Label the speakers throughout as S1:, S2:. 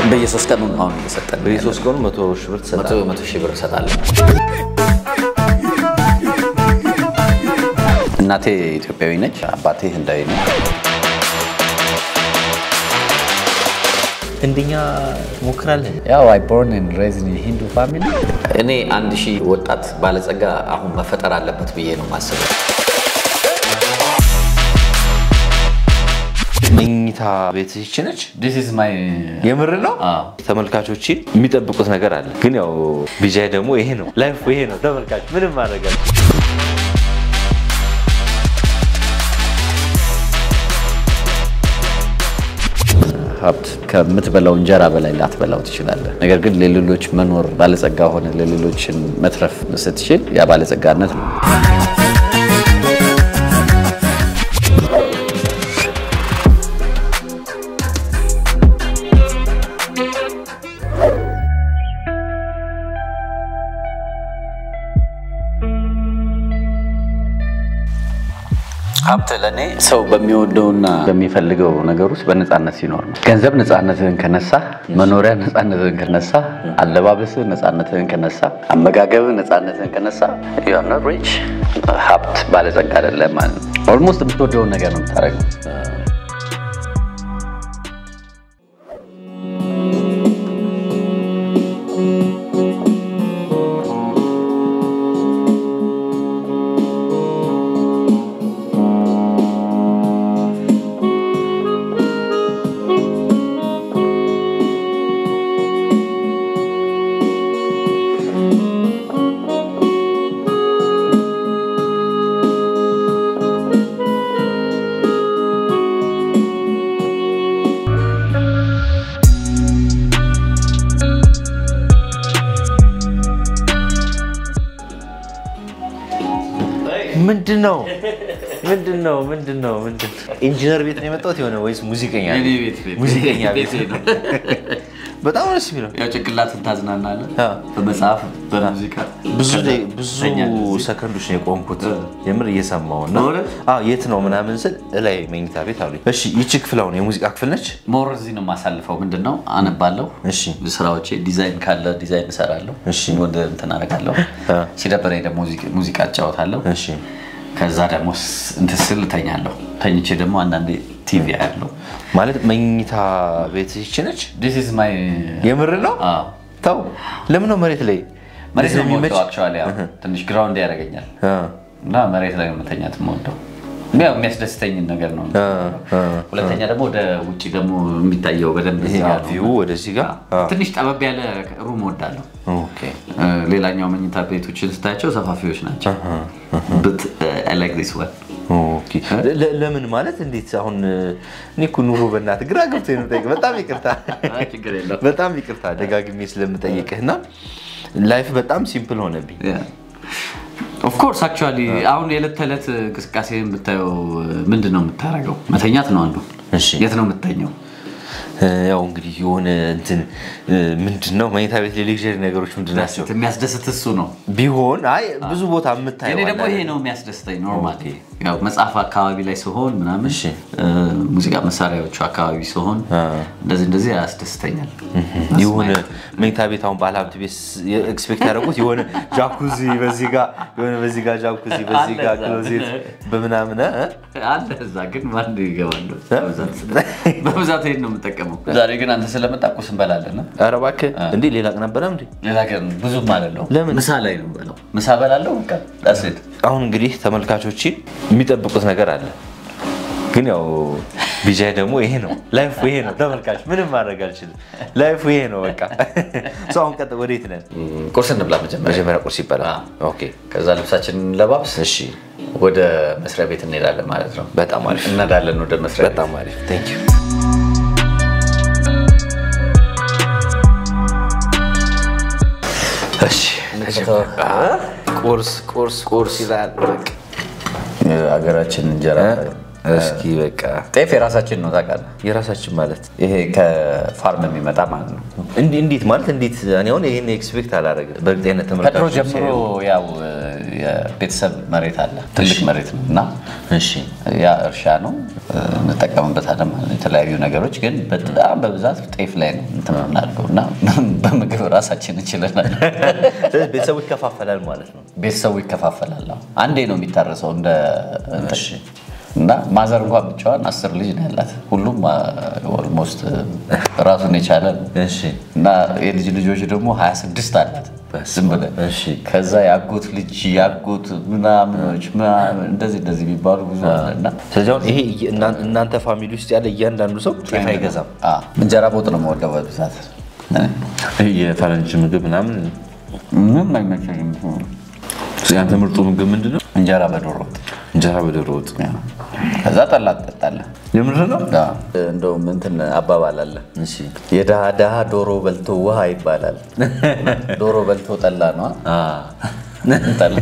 S1: በየሶስት ቀኑ ነው አሁን እየሰጠን ነው
S2: በየሶስት ቀኑ መቶ ሺህ ብር
S1: መቶ
S2: ትሰጣለህ።
S1: መቶ ሺህ ብር እሰጣለሁ። እናቴ ኢትዮጵያዊ ነች፣ አባቴ ህንዳዊ ነው።
S2: ህንድኛ ትሞክራለህ?
S1: ያው አይ ቦርን ኤንድ ሬዝድ ኢን ሂንዱ ፋሚሊ። እኔ አንድ ሺህ ወጣት ባለጸጋ አሁን መፈጠር አለበት ብዬ ነው የማስበው።
S2: መኝታ ቤት ይቺ ነች።
S1: ዲስ ኢዝ ማይ
S2: የምር ነው።
S1: አዎ።
S2: ተመልካቾች የሚጠብቁት ነገር አለ፣ ግን ያው ቢጃይ ደግሞ ይሄ ነው ላይፍ ይሄ ነው። ተመልካች ምንም ማድረግ አልችልም።
S1: ሀብት ከምትበላው እንጀራ በላይ ላትበላው ትችላለህ። ነገር ግን ለሌሎች መኖር ባለጸጋ ሆነ ለሌሎችን መትረፍ ስትችል ያ ባለጸጋነት ነው። ሀብት ለእኔ ሰው በሚወደውና በሚፈልገው ነገር ውስጥ በነፃነት ሲኖር ነው። ገንዘብ ነፃነትህን ከነሳ፣ መኖሪያ ነፃነትህን ከነሳ፣ አለባበስህ ነፃነትህን ከነሳ፣ አመጋገብህ ነፃነትህን ከነሳ ዩአር ኖት ሪች ሀብት ባለጸጋ አይደለም ማለት ነው። ኦልሞስት የምትወደውን ነገር ነው የምታደርገው።
S2: ምንድን ነው ምንድን ነው ምንድን ነው ምንድን ነው? ኢንጂነር ቤት ነው የመጣሁት የሆነ ወይስ ሙዚቀኛ
S1: የኔ ቤት ቤት።
S2: ሙዚቀኛ ቤት
S1: ቤቴ ነው።
S2: በጣም ነው ደስ የሚለው።
S1: ያው ጭንቅላትን ታዝናናለህ
S2: አዎ።
S1: በመጽሐፍ በሙዚቃ
S2: ብዙ
S1: ከዛ
S2: ደቂ- ብዙ
S1: ተኛለህ እዚህ።
S2: ሰከንዶች ነው የቆምኩት የምር እየሰማሁ እና
S1: በእውነት?
S2: አዎ፣ የት ነው ምናምን ስል እላይ መኝታ ቤት አሉኝ። እሺ ይቺ ክፍል አሁን የሙዚቃ ክፍል ነች።
S1: ሞር እዚህ ነው የማሳልፈው። ምንድን ነው አነባለሁ፣
S2: እሺ
S1: ስራዎቼ ዲዛይን ካለ ዲዛይን እሰራለሁ፣
S2: እሺ።
S1: ወደ እንትን አደርጋለሁ።
S2: አ።
S1: ሲደበረኝ ደግሞ ሙዚቃ- ሙዚቃ እጫወታለሁ።
S2: እሺ
S1: ከዛ ደግሞ ስ- እንትን ስል እተኛለሁ። ተኝቼ ደግሞ አንዳንዴ ቲቪ አያለሁ።
S2: ማለት መኝታ ቤት ይቺ ነች።
S1: ዲስ ኢዝ ማይ
S2: የምር ነው። ተው ለምን ነው መሬት ላይ
S1: መሬት ነው
S2: የሚመች?
S1: የምወደው። አክቹዋሊ ያው ትንሽ ግራውንድ ያደርገኛል
S2: አ፣
S1: እና መሬት ላይ ነው መተኛት የምወደው። ያው የሚያስደስተኝን ነገር ነው።
S2: አ፣ አ።
S1: ሁለተኛ ደግሞ ወደ ውጭ ደግሞ የሚታየው በደንብ
S2: ይሄ
S1: እዛ ነው።
S2: ቪው ወደዚህ ጋር አ፣
S1: ትንሽ ጠበብ ያለ ሩም ወዳለሁ።
S2: ኦኬ
S1: ሌላኛው መኝታ ቤቶችን ስታያቸው ሰፋፊዎች ናቸው። በት አይ ላይክ ዲስ ዋን
S2: ኦኬ ለ- ለምን ማለት እንዴት አሁን እኔ እኮ ኑሮ በእናትህ ግራ ገብቶ የምጠይቅ በጣም ይቅርታ
S1: ችግር የለውም።
S2: በጣም ይቅርታ ደጋግሜ ስለምጠይቅህ እና ላይፍ በጣም ሲምፕል ሆነብኝ
S1: ኦፍኮርስ አክቹዋሊ አሁን የዕለት ተዕለት እንቅስቃሴ የምታየው ምንድን ነው የምታደርገው? መተኛት ነው አንዱ።
S2: እሺ
S1: የት ነው የምተኘው?
S2: ያው እንግዲህ የሆነ እንትን ምንድን ነው መኝታ ቤት ሌሌክዥሪ ነገሮች ምንድን ናቸው
S1: የሚያስደስት እሱ ነው።
S2: ቢሆን አይ ብዙ ቦታ የምታየው
S1: እኔ ደግሞ
S2: አለ
S1: ይሄ
S2: አይደል?
S1: ነው የሚያስደስተኝ። ኖርማሊ ያው መጽሐፍ አካባቢ ላይ ሲሆን ምናምን
S2: እሺ።
S1: እ፣ ሙዚቃ መሳሪያዎቹ አካባቢ ሲሆን
S2: አ።
S1: እንደዚህ እንደዚህ ያስደስተኛል።
S2: የሆነ መኝታ ቤት አሁን ባለሀብት ቤት ኤክስፔክት ያደረጉት የሆነ ጃኩዚ በዚህ ጋር የሆነ በዚህ ጋር ጃኩዚ በዚህ ጋር
S1: አለ እዛ።
S2: ክሎዜት በምናምን እ?
S1: አለ እዛ ግን ማን ይገባሉ? በብዛት ይሄን ነው የምጠቀመው። ዛሬ ግን አንተ ስለመጣ ቁርስ እንበላለን።
S2: ኧረ እባክህ እንዴ ሌላ ቀን ነበረ እንዴ
S1: ሌላ ቀን ብዙም አይደለሁም።
S2: ለምን?
S1: ምሳ ላይ ነው የምበላው። ምሳ በላለሁ። በቃ that's it።
S2: አሁን እንግዲህ ተመልካቾች የሚጠብቁት ነገር አለ ግን ያው ቢጃይ ደግሞ ይሄ ነው ላይፍ ይሄ ነው ተመልካች ምንም ማድረግ አልችልም ላይፍ ይሄ ነው በቃ ሰው አሁን ቀጥ ወዴት ነን
S1: ቁርስ እንብላ መጀመሪያ።
S2: መጀመሪያ ቁርስ ይበላል ኦኬ
S1: ከዛ ልብሳችንን ለባብስ
S2: እሺ
S1: ወደ መስሪያ ቤት እንሄዳለን ማለት ነው።
S2: በጣም አሪፍ
S1: እንሄዳለን ወደ መስሪያ ቤት።
S2: በጣም አሪፍ ቴንክ ዩ እሺ ቁርስ ቁርስ ቁርስ ይላል በቃ
S1: የሀገራችን እንጀራ
S2: እስኪ በቃ
S1: ጤፍ የራሳችን ነው ታውቃለህ።
S2: የራሳችን ማለት
S1: ይሄ ከፋርም የሚመጣ ማለት ነው።
S2: እንዲ- እንዴት ማለት እንዴት እኔ አሁን ይህን ኤክስፔክት አላደረግም በእርግጠኝነት
S1: ከድሮ
S2: ተመልካቾች
S1: ጀምሮ ያው የቤተሰብ መሬት አለ፣ ትልቅ መሬት ነው እና
S2: እሺ
S1: ያ እርሻ ነው እንጠቀምበታለን ማለት ነው። የተለያዩ ነገሮች ግን በጣም በብዛት ጤፍ ላይ ነው እንትን የምናደርገው እና በምግብ ራሳችን እንችለናል።
S2: ስለዚህ ቤተሰቡ ይከፋፈላል ማለት ነው።
S1: ቤተሰቡ ይከፋፈላል። አዎ። አንዴ ነው የሚታረሰው እንደ እንትን።
S2: እሺ
S1: እና ማዘር እንኳን ብቻዋን አስር ልጅ ነው ያላት። ሁሉም ኦልሞስት ራሱን የቻለ ነው
S2: እሺ
S1: እና የልጅ ልጆች ደግሞ 26 አላት ዝም ብለህ
S2: እሺ
S1: ከዛ የአጎት ልጅ የአጎት ምናምኖች ምናምን እንደዚህ እንደዚህ የሚባሉ ብዙ አለ እና
S2: ስለዚህ አሁን ይሄ እያ- እናንተ ፋሚሊ ውስጥ ያለ እያንዳንዱ ሰው ጤፍ አይገዛም።
S1: አዎ፣ እንጀራ በወጥ ነው የምወደው በብዛት
S2: ይሄ የፈረንጅ ምግብ ምናምን
S1: ምንም አይመቸኝም።
S2: ያንተ ምርጡ ምግብ ምንድን ነው?
S1: እንጀራ በዶሮ ወጥ
S2: እንጀራ በዶሮ ወጥ።
S1: ያው። ከዛ ጠላ ትጠጣለህ።
S2: የምር ነው?
S1: አዎ። እንደውም እንትን አባባል አለ
S2: እሺ
S1: የድሃ ድሃ ዶሮ በልቶ ውሃ ይባላል። ዶሮ በልቶ ጠላ ነው
S2: አ
S1: ጠላ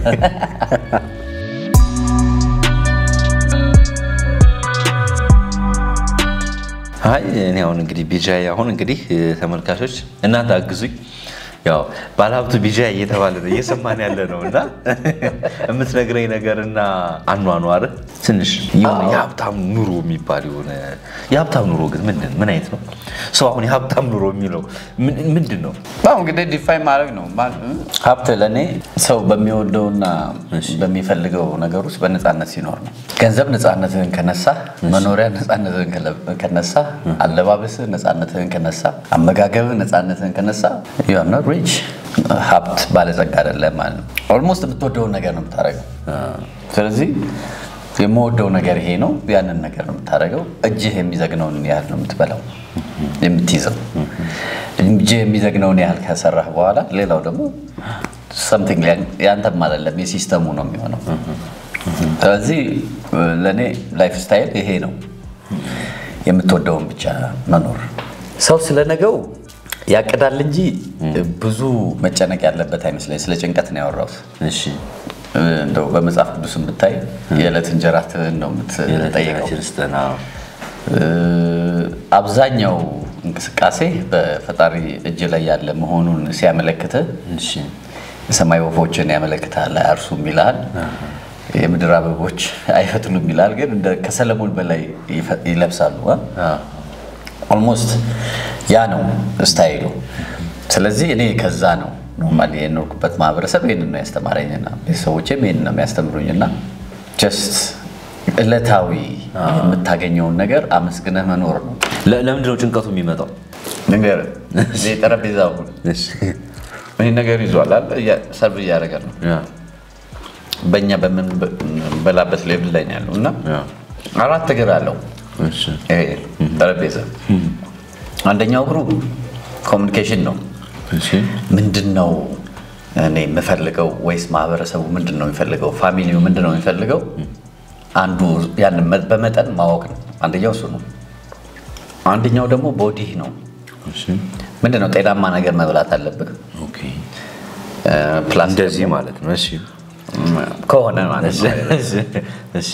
S2: አይ እኔ አሁን እንግዲህ ቢጃይ አሁን እንግዲህ ተመልካቾች እናንተ አግዙኝ። ያው ባለሀብቱ ቢጃይ እየተባለ ነው እየሰማን ያለ ነው እና የምትነግረኝ ነገርና አኗኗር ትንሽ የሆነ የሀብታም ኑሮ የሚባል የሆነ የሀብታም ኑሮ ግን ምንድን ምን አይነት ነው? ሰው አሁን የሀብታም ኑሮ የሚለው ምን- ምንድን ነው?
S1: አሁን እንግዲህ ዲፋይን ማድረግ ነው። ሀብት ለእኔ ሰው በሚወደውና በሚፈልገው ነገር ውስጥ በነፃነት ሲኖር ነው። ገንዘብ ነፃነትህን ከነሳ፣ መኖሪያ ነፃነትህን ከለ- ከነሳ፣ አለባበስህ ነፃነትህን ከነሳ፣ አመጋገብህ ነፃነትህን ከነሳ ዩአር ኖት ሪች ሀብት ባለጸጋ አይደለም ማለት ነው። ኦልሞስት የምትወደውን ነገር ነው የምታደርገው። ስለዚህ የምወደው ነገር ይሄ ነው፣ ያንን ነገር ነው የምታደርገው። እጅህ የሚዘግነውን ያህል ነው የምትበላው የምትይዘው እጅህ የሚዘግነውን ያህል ከሰራህ በኋላ ሌላው ደግሞ ሰምቲንግ ያንተም አይደለም የሲስተሙ ነው የሚሆነው። ስለዚህ ለእኔ ላይፍ ስታይል ይሄ ነው፣ የምትወደውን ብቻ መኖር። ሰው ስለነገው ያቅዳል እንጂ ብዙ መጨነቅ ያለበት አይመስለኝ። ስለ ጭንቀት ነው ያወራሁት።
S2: እሺ
S1: እንደው በመጽሐፍ ቅዱስም ብታይ የዕለት እንጀራህን ነው የምትጠይቀው።
S2: የዕለታችን ስጠና
S1: አብዛኛው እንቅስቃሴ በፈጣሪ እጅ ላይ ያለ መሆኑን ሲያመለክትህ
S2: እሺ
S1: የሰማይ ወፎችን ያመለክታል። አያርሱም ይልሃል። የምድር አበቦች አይፈትሉም ይልሃል። ግን እንደ ከሰለሞን በላይ ይፈ- ይለብሳሉ። ኦልሞስት ያ ነው ስታይሉ። ስለዚህ እኔ ከዛ ነው ኖርማሊ የኖርኩበት ማህበረሰብ ይህንን ነው ያስተማረኝና ቤተሰቦቼም ይህንን ነው የሚያስተምሩኝና ጀስት ዕለታዊ የምታገኘውን ነገር አመስግነህ መኖር ነው።
S2: ለ- ለምንድን ነው ጭንቀቱ የሚመጣው?
S1: ንገርህ እዚህ ጠረጴዛ ሁን ይህ ነገር ይዟል አለ እያ- ሰርቭ እያደረገ ነው
S2: ያ
S1: በእኛ በምንበላበት ሌብል ላይ ነው ያለው እና
S2: ያ
S1: አራት እግር አለው
S2: እሺ
S1: ይሄ ጠረጴዛ። አንደኛው እግሩ ኮሚኒኬሽን ነው።
S2: እሺ
S1: ምንድን ነው እኔ የምፈልገው ወይስ ማህበረሰቡ ምንድን ነው የሚፈልገው፣ ፋሚሊው ምንድን ነው የሚፈልገው? አንዱ ያን በመጠን ማወቅ ነው። አንደኛው እሱ ነው። አንደኛው ደግሞ ቦዲህ ነው።
S2: እሺ
S1: ምንድን ነው ጤናማ ነገር መብላት አለብህ
S2: ኦኬ
S1: ፕላስ
S2: እንደዚህ ማለት ነው። እሺ
S1: ከሆነ ማለት ነው።
S2: እሺ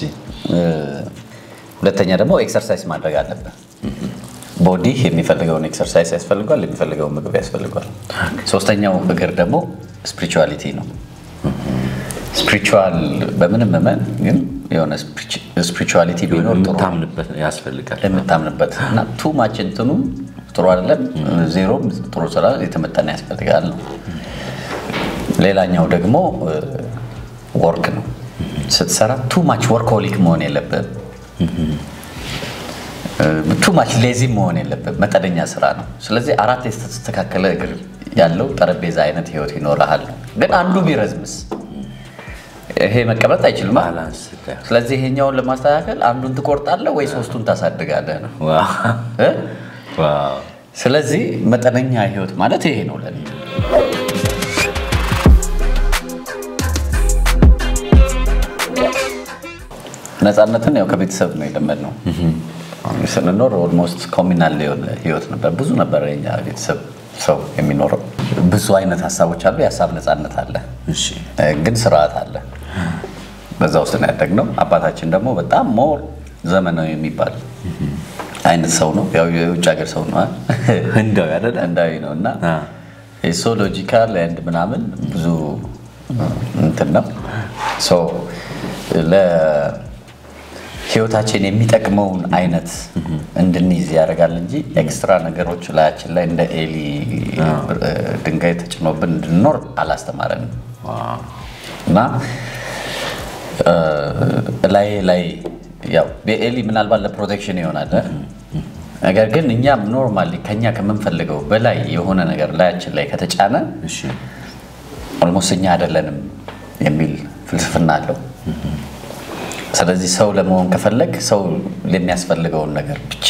S1: ሁለተኛ ደግሞ ኤክሰርሳይዝ ማድረግ አለብህ። ቦዲ የሚፈልገውን ኤክሰርሳይዝ ያስፈልጓል፣ የሚፈልገውን ምግብ ያስፈልጓል። ሶስተኛው እግር ደግሞ ስፒሪቹዋሊቲ ነው። ስፒሪቹዋል በምንም እመን ግን የሆነ ስፒሪቹዋሊቲ ቢኖር ጥሩ ነው።
S2: የምታምንበት ያስፈልጋል።
S1: የምታምንበት እና ቱ ማች እንትኑ ጥሩ አይደለም፣ ዜሮም ጥሩ ስራ የተመጠነ ያስፈልጋል ነው። ሌላኛው ደግሞ ወርክ ነው። ስትሰራ ቱ ማች ወርክሆሊክ መሆን የለብህም። ቱ ማች ሌዚ መሆን የለብህም። መጠነኛ ስራ ነው። ስለዚህ አራት የተስተካከለ እግር ያለው ጠረጴዛ አይነት ህይወት ይኖርሃል ነው። ግን አንዱ ቢረዝምስ ይሄ መቀመጥ አይችልም።
S2: ባላንስ ጋር
S1: ስለዚህ ይሄኛውን ለማስተካከል አንዱን ትቆርጣለህ ወይ ሶስቱን ታሳድጋለህ ነው
S2: ዋው
S1: እ?
S2: ዋው
S1: ስለዚህ መጠነኛ ህይወት ማለት ይሄ ነው ለኔ። ነፃነትን ያው ከቤተሰብ ነው የለመድነው። ስንኖር ኦልሞስት ኮሚናል የሆነ ህይወት ነበር። ብዙ ነበር የኛ ቤተሰብ ሰው የሚኖረው። ብዙ አይነት ሀሳቦች አሉ። የሀሳብ ነፃነት አለ፣
S2: እሺ
S1: እ፣ ግን ስርዓት አለ። በዛ ውስጥ ነው ያደግነው። አባታችን ደግሞ በጣም ሞር ዘመናዊ የሚባል አይነት ሰው ነው። ያው የውጭ ሀገር ሰው ነው አ?
S2: ህንዳዊ አይደለ?
S1: ህንዳዊ ነው እና
S2: አ።
S1: ሶ ሎጂካል ኤንድ ምናምን ብዙ እንትን ነው። ሶ ለህይወታችን የሚጠቅመውን አይነት እንድንይዝ ያደርጋል እንጂ ኤክስትራ ነገሮች ላያችን ላይ እንደ ኤሊ ድንጋይ ተጭኖብን እንድንኖር አላስተማረንም እና ላይ ላይ ያው በኤሊ ምናልባት ለፕሮቴክሽን ይሆናል። ነገር ግን እኛም ኖርማሊ ከኛ ከምንፈልገው በላይ የሆነ ነገር ላያችን ላይ ከተጫነ ኦልሞስት እኛ አይደለንም የሚል ፍልስፍና አለው። ስለዚህ ሰው ለመሆን ከፈለግ ሰው የሚያስፈልገውን ነገር ብቻ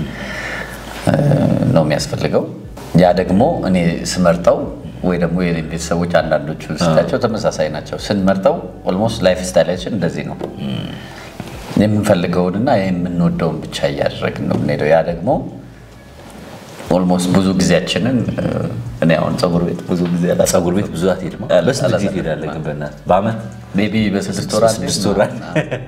S1: ነው የሚያስፈልገው። ያ ደግሞ እኔ ስመርጠው ወይ ደግሞ የኔ ቤተሰቦች አንዳንዶቹ ስታቸው ተመሳሳይ ናቸው። ስንመርጠው ኦልሞስት ላይፍ ስታይላችን እንደዚህ ነው። የምንፈልገውንና የምንወደውን ብቻ እያደረግን ነው የምንሄደው። ያ ደግሞ ኦልሞስት ብዙ ጊዜያችንን እኔ አሁን ፀጉር ቤት ብዙ ጊዜ አላ
S2: ፀጉር ቤት ብዙ አትሄድም። በስንት ጊዜ ትሄዳለህ ግን በእናትህ? በአመት
S1: ሜይ ቢ በስድስት ወር አንዴ
S2: ስድስት ወር አንዴ።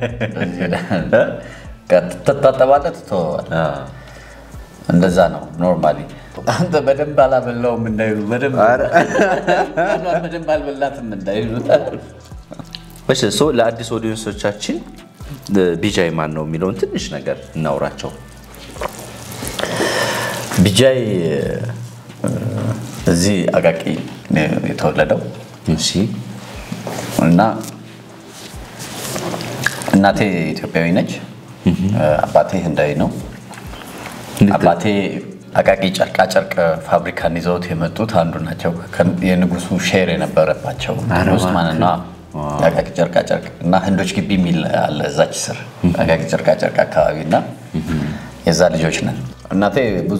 S1: ትታጠባለህ፣ ትተወዋለህ። እንደዛ ነው ኖርማሊ። አንተ በደንብ አላበላውም እንዳይሉ በደንብ በደንብ አልበላትም እንዳይሉ
S2: እሺ ሶ ለአዲስ ኦዲየንሶቻችን ቢጃይ ማን ነው የሚለውን ትንሽ ነገር እናውራቸው።
S1: ቢጃይ እዚህ አቃቂ ነው የተወለደው
S2: እሺ
S1: እና እናቴ ኢትዮጵያዊ ነች፣ አባቴ ህንዳዊ ነው። አባቴ አቃቂ ጨርቃ ጨርቅ ፋብሪካን ይዘውት የመጡት አንዱ ናቸው። የንጉሱ ሼር የነበረባቸው ውስጥ ማለት ነው። አቃቂ ጨርቃ ጨርቅ እና ህንዶች ግቢ የሚል አለ እዛች ስር አቃቂ ጨርቃ ጨርቅ አካባቢ እና የዛ ልጆች ነን። እናቴ ብዙ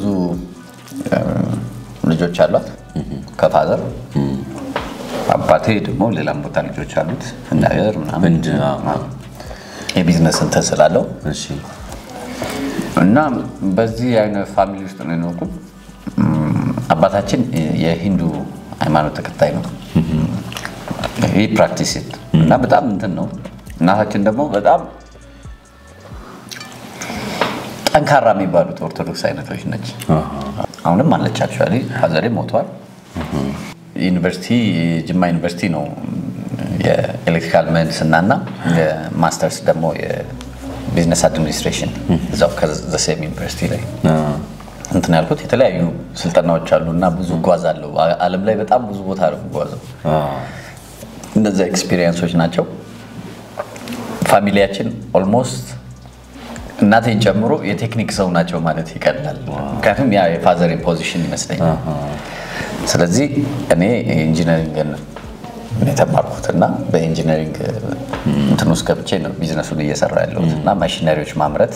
S1: ልጆች አሏት ከፋዘር አባቴ ደግሞ ሌላም ቦታ ልጆች አሉት ህንድ ሀገር ምናምን
S2: ህንድ፣ አዎ።
S1: የቢዝነስ እንትን ስላለው
S2: እሺ
S1: እና በዚህ አይነት ፋሚሊ ውስጥ ነው የኖርኩት። እም፣ አባታችን የሂንዱ ሃይማኖት ተከታይ ነው። ይህ ፕራክቲስ እና በጣም እንትን ነው። እናታችን ደግሞ በጣም ጠንካራ የሚባሉት ኦርቶዶክስ አይነቶች ነች። አሁንም አለች። አክቹዋሊ ፋዘሬ ሞቷል። ዩኒቨርሲቲ ጅማ ዩኒቨርሲቲ ነው የኤሌክትሪካል ምህንድስና እና የማስተርስ ደግሞ የቢዝነስ አድሚኒስትሬሽን እዛው ከዘሴም ዩኒቨርሲቲ ላይ እንትን ያልኩት የተለያዩ ስልጠናዎች አሉ እና ብዙ እጓዛለሁ። ዓለም ላይ በጣም ብዙ ቦታ ነው የምጓዘው። እነዚያ ኤክስፒሪየንሶች ናቸው። ፋሚሊያችን ኦልሞስት እናቴን ጨምሮ የቴክኒክ ሰው ናቸው ማለት ይቀላል። ምክንያቱም ያ የፋዘር ፖዚሽን ይመስለኛል። ስለዚህ እኔ ኢንጂነሪንግን የተማርኩት እና በኢንጂነሪንግ እንትን ውስጥ ገብቼ ነው ቢዝነሱን እየሰራ ያለሁት እና ማሽነሪዎች ማምረት፣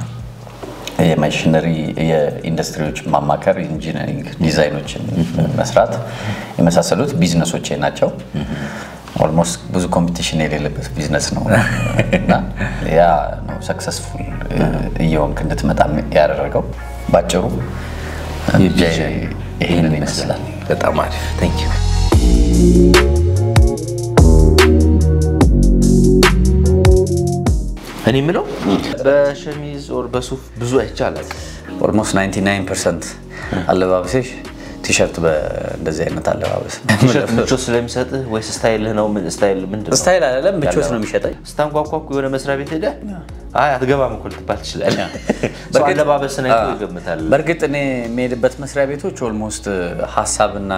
S1: የማሽነሪ የኢንዱስትሪዎች ማማከር፣ ኢንጂነሪንግ ዲዛይኖችን መስራት የመሳሰሉት ቢዝነሶቼ ናቸው። ኦልሞስት ብዙ ኮምፒቲሽን የሌለበት ቢዝነስ ነው እና ያ ነው ሰክሰስፉል እየሆንክ እንድትመጣ ያደረገው። ባጭሩ ይህንን ይመስላል።
S2: በጣም አሪፍ ቴንክ ዩ። እኔ የምለው በሸሚዝ ኦር በሱፍ ብዙ አይቻላል።
S1: ኦልሞስት 99 ፐርሰንት አለባበሴሽ ቲሸርት በእንደዚህ አይነት አለባበስ
S2: ቲሸርት ምቾት ስለሚሰጥህ ወይስ ስታይልህ ነው? ምን ስታይል ምንድን ነው?
S1: ስታይል አይደለም ምቾት ነው የሚሸጠኝ።
S2: ስታንኳኳ እኮ የሆነ መስሪያ ቤት ሄደህ አይ አትገባም እኮ ልትባል ትችላለህ። ሰው አለባበስን አይቶ ይገምታል።
S1: በእርግጥ እኔ የሚሄድበት መስሪያ ቤቶች ኦልሞስት ሀሳብና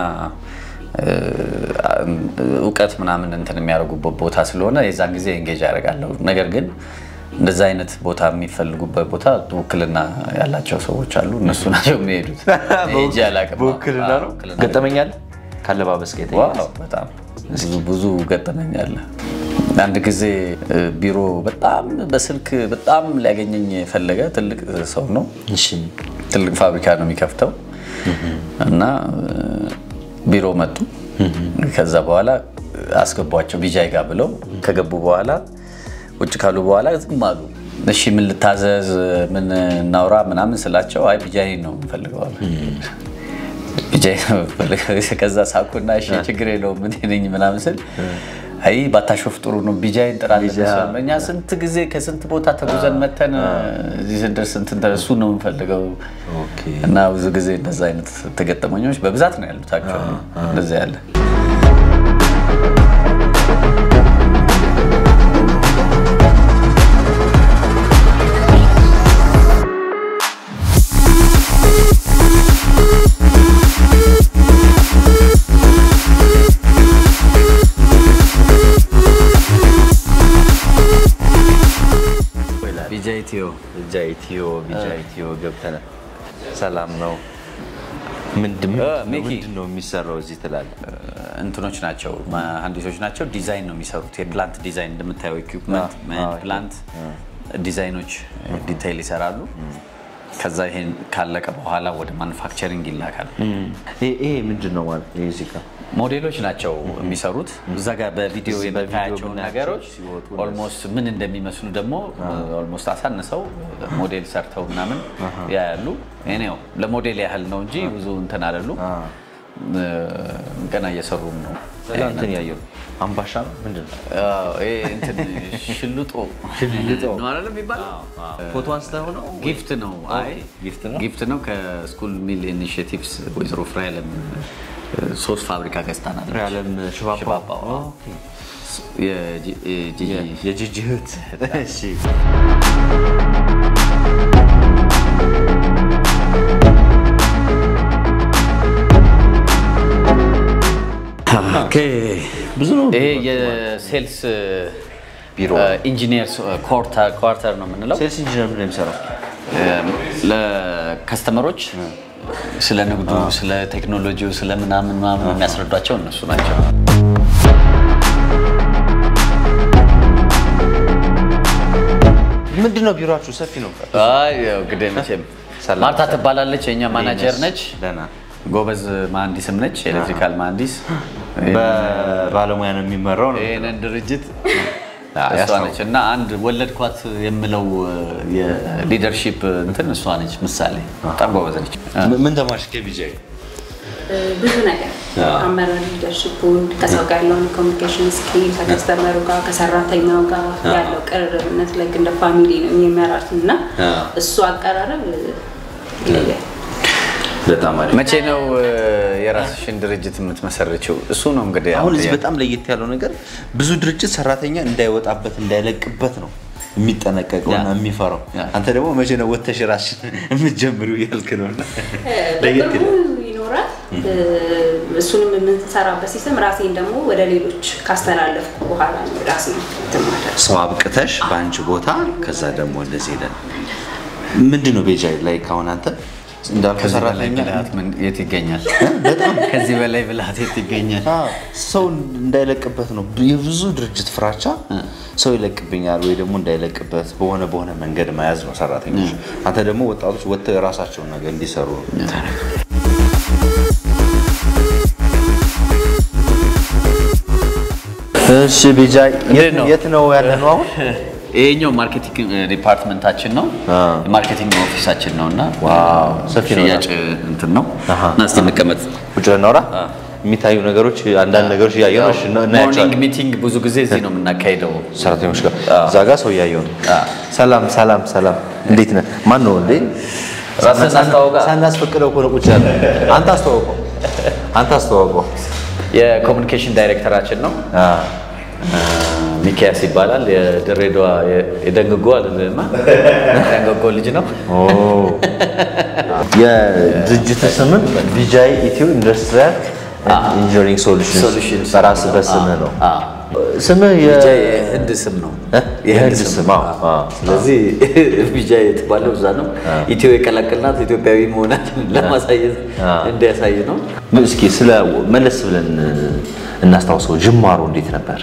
S1: እውቀት ምናምን እንትን የሚያደርጉበት ቦታ ስለሆነ የዛን ጊዜ ኤንጌጅ ያደርጋለሁ። ነገር ግን እንደዛ አይነት ቦታ የሚፈልጉበት ቦታ ውክልና ያላቸው ሰዎች አሉ። እነሱ ናቸው የሚሄዱት። ሄጄ አላውቅም።
S2: በውክልና ነው
S1: ውክልና
S2: ገጠመኛል ካለባበስ ጋር የተያያዘ?
S1: ዋው በጣም ብዙ ብዙ ገጠመኛል። አንድ ጊዜ ቢሮ በጣም በስልክ በጣም ሊያገኘኝ የፈለገ ትልቅ ሰው ነው።
S2: እሺ
S1: ትልቅ ፋብሪካ ነው የሚከፍተው እና ቢሮ መጡ። ከዛ በኋላ አስገቧቸው ቢጃይ ጋር ብለው ከገቡ በኋላ ቁጭ ካሉ በኋላ ዝም አሉ። እሺ ምን ልታዘዝ፣ ምን እናውራ ምናምን ስላቸው አይ ቢጃይ ነው የምፈልገው አሉ። ቢጃይ ነው የምፈልገው። ከዛ ሳኩና እሺ ችግር የለውም ምን ነኝ ምናምን ስል አይ ባታሾፍ ጥሩ ነው ቢጃይን ጥራለን። እኛ ስንት ጊዜ ከስንት ቦታ ተጉዘን መተን እዚህ ስንደርስ እንትን እሱ ነው የምፈልገው
S2: ኦኬ
S1: እና ብዙ ጊዜ እንደዛ አይነት ተገጠመኞች በብዛት ነው ያሉት። አክቹዋሊ እንደዛ ያለ
S2: አንተ ነህ? ሰላም ነው። ምንድን
S1: እ፣ ሚኪ።
S2: ምንድን ነው የሚሰራው እዚህ ትላለህ?
S1: እንትኖች ናቸው መሀንዲሶች ናቸው። ዲዛይን ነው የሚሰሩት። የፕላንት ዲዛይን እንደምታየው ኢኩፕመንት
S2: አዎ፣ አዎ፣
S1: ፕላንት ዲዛይኖች ዲቴይል ይሰራሉ። ከዛ ይሄን ካለቀ በኋላ ወደ ማኑፋክቸሪንግ ይላካል።
S2: ይሄ ይሄ ምንድን ነው ማለት ነው? እዚህ ጋር
S1: ሞዴሎች ናቸው የሚሰሩት። እዛ ጋር በቪዲዮ
S2: እዚህ በቪዲዮ
S1: የምታያቸውን
S2: የምናያቸው
S1: ነገሮች
S2: ሲወጡ
S1: ኦልሞስት ምን እንደሚመስሉ ደግሞ ኦልሞስት አሳንሰው ሞዴል ሰርተው ምናምን ያያሉ። እኔው ለሞዴል ያህል ነው እንጂ ብዙ እንትን አይደሉ። ገና እየሰሩም ነው።
S2: እዛ እንትን ያየው አምባሻ ነው ምንድን ነው?
S1: አዎ፣ ይሄ እንትን ሽልጦ
S2: ሽልጦ።
S1: ነው አይደል የሚባለው?
S2: ፎቶ አንስተህ ነው?
S1: ጊፍት ነው። አይ
S2: ጊፍት ነው?
S1: ጊፍት ነው። ከስኩል ሚል ኢኒሽቲቭስ ወይዘሮ ፍሬያለም ሶስት ፋብሪካ ገዝታናል።
S2: ፍሬያለም ሽባባው።
S1: ሽባባው፣ አዎ። የጂ- የጂጂ
S2: የጂጂ እህት። እሺ
S1: ኦኬ።
S2: ብዙ ነው።
S1: ይሄ የሴልስ
S2: ቢሮ።
S1: ኢንጂኒየር ኳርተር ነው የምንለው።
S2: ሴልስ ኢንጂነር ምንድን ነው የሚሰራው?
S1: ለከስተመሮች ስለ ንግዱ፣ ስለ ቴክኖሎጂው፣ ስለ ምናምን ምናምን የሚያስረዷቸው እነሱ ናቸው።
S2: ምንድን ነው ቢሮአችሁ? ሰፊ ነው።
S1: አይ ያው እንግዲህ መቼም
S2: ሰላም።
S1: ማርታ ትባላለች፣ የእኛ ማናጀር ነች።
S2: ደህና
S1: ጎበዝ መሀንዲስም ነች፣ ኤሌክትሪካል መሀንዲስ።
S2: በባለሙያ ነው የሚመራው ነው።
S1: ይህንን ድርጅት
S2: አዎ፣
S1: እሷ
S2: ያስታውቃል።
S1: ነች እና አንድ ወለድኳት የምለው የሊደርሺፕ እንትን እሷ ነች። ምሳሌ በጣም ጎበዝ ነች።
S2: ምን ተማርሽ ከቢጃይ?
S3: ብዙ ነገር አመራር ሊደርሽፑን ከሰው ጋር ያለውን ኮሚኒኬሽን ስኪል ከከስተመሩ ጋር ከሰራተኛው ጋር ያለው ቅርርብነት ላይ እንደ ፋሚሊ ነው የሚመራት እና እሱ አቀራረብ ይለያል።
S2: በጣም አሪፍ።
S1: መቼ ነው እ፣ የራስሽን ድርጅት የምትመሰርችው? እሱ ነው እንግዲህ
S2: አሁን እዚህ
S1: ጥያቄ።
S2: በጣም ለየት ያለው ነገር ብዙ ድርጅት ሰራተኛ እንዳይወጣበት እንዳይለቅበት ነው የሚጠነቀቀውና የሚፈራው።
S1: ያ።
S2: አንተ ደግሞ መቼ ነው ወተሽ ራስሽን የምትጀምሪው እያልክ ነው። እና ለየት
S3: በቅርቡ
S2: ይላል።
S3: ይኖራል። እሱንም የምንሰራበት ሲስተም ራሴን ደግሞ ወደ ሌሎች ካስተላለፍኩ በኋላ ነው ራሴ ትማለ
S2: ሰው አብቅተሽ በአንቺ ቦታ ከዛ ደግሞ እንደዚህ ይላል። ምንድን ነው ቤጃ ላይ ካሁን አንተ እንዳልኩ
S1: ከዚህ በላይ
S2: ሰራተኛ
S1: ብልሃት ምን- የት ይገኛል? ከዚህ በላይ ብልሃት የት ይገኛል?
S2: አዎ፣ ሰው እንዳይለቅበት ነው የብዙ ድርጅት ፍራቻ። ሰው ይለቅብኛል ወይ ደግሞ እንዳይለቅበት በሆነ በሆነ መንገድ መያዝ ነው ሰራተኞች። አንተ ደግሞ ወጣቶች ወጥተው የራሳቸውን ነገር እንዲሰሩ ነው። እሺ ቤጃ
S1: እንዴት ነው?
S2: የት ነው ያለ ነው አሁን?
S1: ይሄኛው ማርኬቲንግ ዲፓርትመንታችን ነው።
S2: አዎ።
S1: የማርኬቲንግ ኦፊሳችን ነው እና
S2: ዋው፣ ሰፊ ነው
S1: ሽያጭ እንትን ነው
S2: አሃ።
S1: እና እስቲ እንቀመጥ።
S2: ቁጭ ብለን እናውራ። የሚታዩ ነገሮች አንዳንድ ነገሮች እያየሁ ነው። እሺ፣ እና-
S1: ሞርኒንግ
S2: እናያቸዋለን
S1: ሚቲንግ ብዙ ጊዜ እዚህ ነው የምናካሄደው።
S2: ሰራተኞች ጋር
S1: አዎ።
S2: እዛ ጋር ሰው እያየሁ ነው። ሰላም ሰላም ሰላም፣ እንዴት ነህ? ማን ነው እንዴ?
S1: ራስህን አስተዋውቃ።
S2: ሳናስፈቅደው እኮ ነው ቁጭ ያለ። አንተ አስተዋውቀው፣ አንተ አስተዋውቀው።
S1: የኮሚኒኬሽን ዳይሬክተራችን ነው ሚኪያስ ይባላል። የድሬዳዋ የደንግጎ አልልማ ደንግጎ ልጅ ነው።
S2: የድርጅት ስምን ቢጃይ ኢትዮ ኢንዱስትሪያል ኢንጂነሪንግ ሶሉሽንስ
S1: Solutions
S2: በራስ በስምህ ነው።
S1: አዎ።
S2: ስምህ የ-
S1: ቢጃ የህንድ ስም ነው።
S2: እ? የህንድ ስም አዎ፣ አዎ።
S1: ስለዚህ ቢጃ የተባለው እዛ ነው። ኢትዮ የቀላቀልናት ኢትዮጵያዊ መሆናችን ለማሳየት እንዲያሳይ ነው።
S2: እስኪ ስለ መለስ ብለን እናስታውሰው፣ ጅማሮ እንዴት ነበር?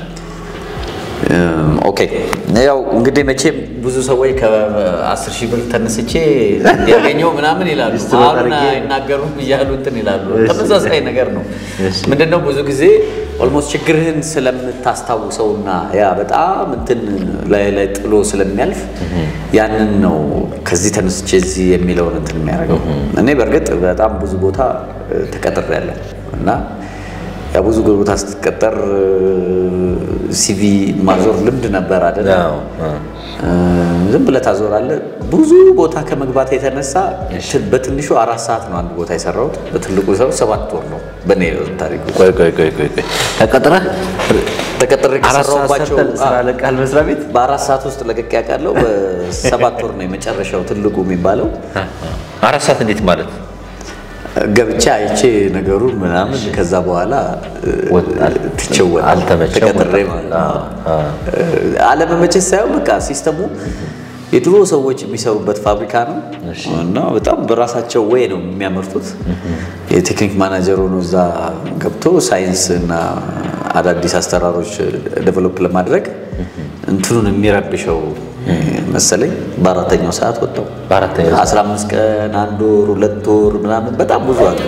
S1: ኦኬ ያው እንግዲህ መቼም ብዙ ሰዎች ከአስር ሺህ ብር ተነስቼ ያገኘው ምናምን ይላሉ።
S2: ስትሮጥ
S1: አሁን
S2: አድርጌ-
S1: አይናገሩም እያሉ እንትን ይላሉ።
S2: እሺ።
S1: ተመሳሳይ ነገር ነው።
S2: እሺ።
S1: ምንድነው ብዙ ጊዜ ኦልሞስት ችግርህን ስለምታስታውሰውና ያ በጣም እንትን ላይ ላይ ጥሎ ስለሚያልፍ ያንን ነው ከዚህ ተነስቼ እዚህ የሚለውን እንትን የሚያደርገው። እኔ በእርግጥ በጣም ብዙ ቦታ ተቀጥሬያለሁ እና ያ ብዙ ቦታ ስትቀጠር ሲቪ ማዞር ልምድ ነበር አይደል?
S2: አዎ፣ አዎ።
S1: ዝም ብለህ ታዞራለህ። ብዙ ቦታ ከመግባት የተነሳ በትንሹ አራት ሰዓት ነው አንድ ቦታ የሰራሁት። በትልቁ ሰው ሰባት ወር ነው በእኔ ታሪክ ውስጥ።
S2: ቆይ ቆይ ቆይ ቆይ ቆይ ተቀጥረህ
S1: ተቀጥሬ
S2: አራት ሰዓት
S1: ከሰራሁባቸው
S2: ሰርተህ ስራ ለቃል መስሪያ ቤት
S1: በአራት ሰዓት ውስጥ ለቅቄ ያውቃለሁ። በሰባት ወር ነው የመጨረሻው ትልቁ የሚባለው።
S2: አራት ሰዓት እንዴት ማለት
S1: ገብቼ አይቼ ነገሩን ምናምን ከዛ በኋላ
S2: ወጣል።
S1: ትቸወል
S2: አልተመቸም፣
S1: ተቀጥሬ
S2: ወጣ።
S1: ማለት ነው። አለመመቸት ሳይሆን በቃ ሲስተሙ
S4: የድሮ ሰዎች የሚሰሩበት ፋብሪካ ነው እና በጣም በራሳቸው ወይ ነው የሚያመርቱት። የቴክኒክ ማናጀር ሆኖ እዛ ገብቶ ሳይንስ እና አዳዲስ አሰራሮች ዴቨሎፕ ለማድረግ እንትኑን የሚረብሸው መሰለኝ በአራተኛው ሰዓት ወጣው።
S2: በአራተኛው ሰዓት?
S4: 15 ቀን አንድ ወር ሁለት ወር ምናምን በጣም ብዙ አለ።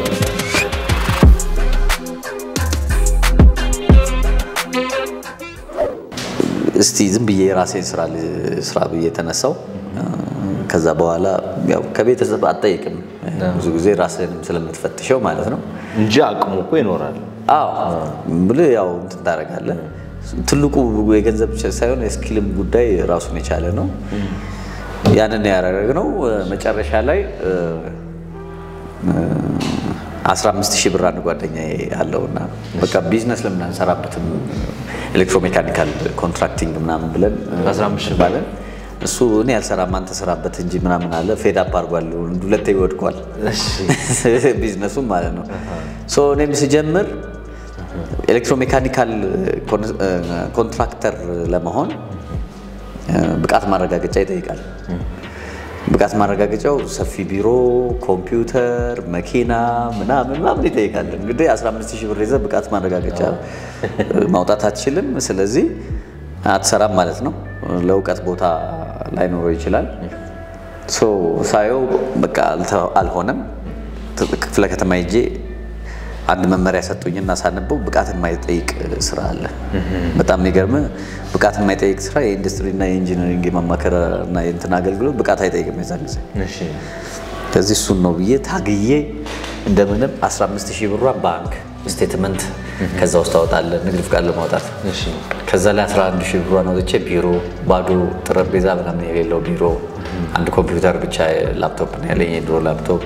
S4: እስቲ ዝም ብዬ የራሴን ስራ ል- ስራ ብዬ ተነሳው። ከዛ በኋላ ያው ከቤተሰብ አትጠይቅም ብዙ ጊዜ ራስህንም ስለምትፈትሸው ማለት ነው።
S2: እንጂ አቅሙ እኮ ይኖራል።
S4: አዎ ብልህ ያው እንትን ታደርጋለህ። ትልቁ የገንዘብ ብቻ ሳይሆን የስኪልም ጉዳይ ራሱን የቻለ ነው። ያንን ያደረግነው መጨረሻ ላይ እ፣ እ፣ 15 ሺህ ብር አንድ ጓደኛ አለውና በቃ ቢዝነስ ለምን አንሰራበትም ኤሌክትሮሜካኒካል ኮንትራክቲንግ ምናምን ብለን እ፣
S2: 15 ሺህ
S4: ባለን እሱ እኔ ያልሰራም አንተ ስራበት እንጂ ምናምን አለ። ፌድ አፕ አድርጓል። ሁለቴ ይወድቋል ቢዝነሱም ማለት ነው። ሶ እኔም ስጀምር ኤሌክትሮሜካኒካል ኮንትራክተር ለመሆን እ፣ ብቃት ማረጋገጫ ይጠይቃል። ብቃት ማረጋገጫው ሰፊ ቢሮ፣ ኮምፒውተር፣ መኪና ምናምን ምናምን ይጠይቃል። እንግዲህ 15 ሺህ ብር ይዘህ ብቃት ማረጋገጫ ማውጣት አትችልም። ስለዚህ አትሰራም ማለት ነው። ለእውቀት ቦታ ላይኖረው ይችላል። ሶ ሳየው በቃ አልተ- አልሆነም። ክፍለ ከተማ ሄጄ አንድ መመሪያ ሰጡኝና ሳነበው ብቃት የማይጠይቅ ስራ አለ። በጣም የሚገርም ብቃት የማይጠይቅ ስራ የኢንዱስትሪና የኢንጂነሪንግ የማማከር እና የእንትን አገልግሎት ብቃት አይጠይቅም የዛን ጊዜ
S2: እሺ
S4: ከዚህ እሱን ነው ብዬ ታግዬ እንደምንም 15 ሺህ ብሯን ባንክ ስቴትመንት ከዛ ውስጥ አወጣለን ንግድ ፍቃድ ለማውጣት
S2: እሺ
S4: ከዛ ላይ 11 ሺህ ብሯን አውጥቼ ቢሮ ባዶ ጠረጴዛ ምናምን የሌለው ቢሮ አንድ ኮምፒውተር ብቻ ላፕቶፕ ነው ያለኝ የድሮ ላፕቶፕ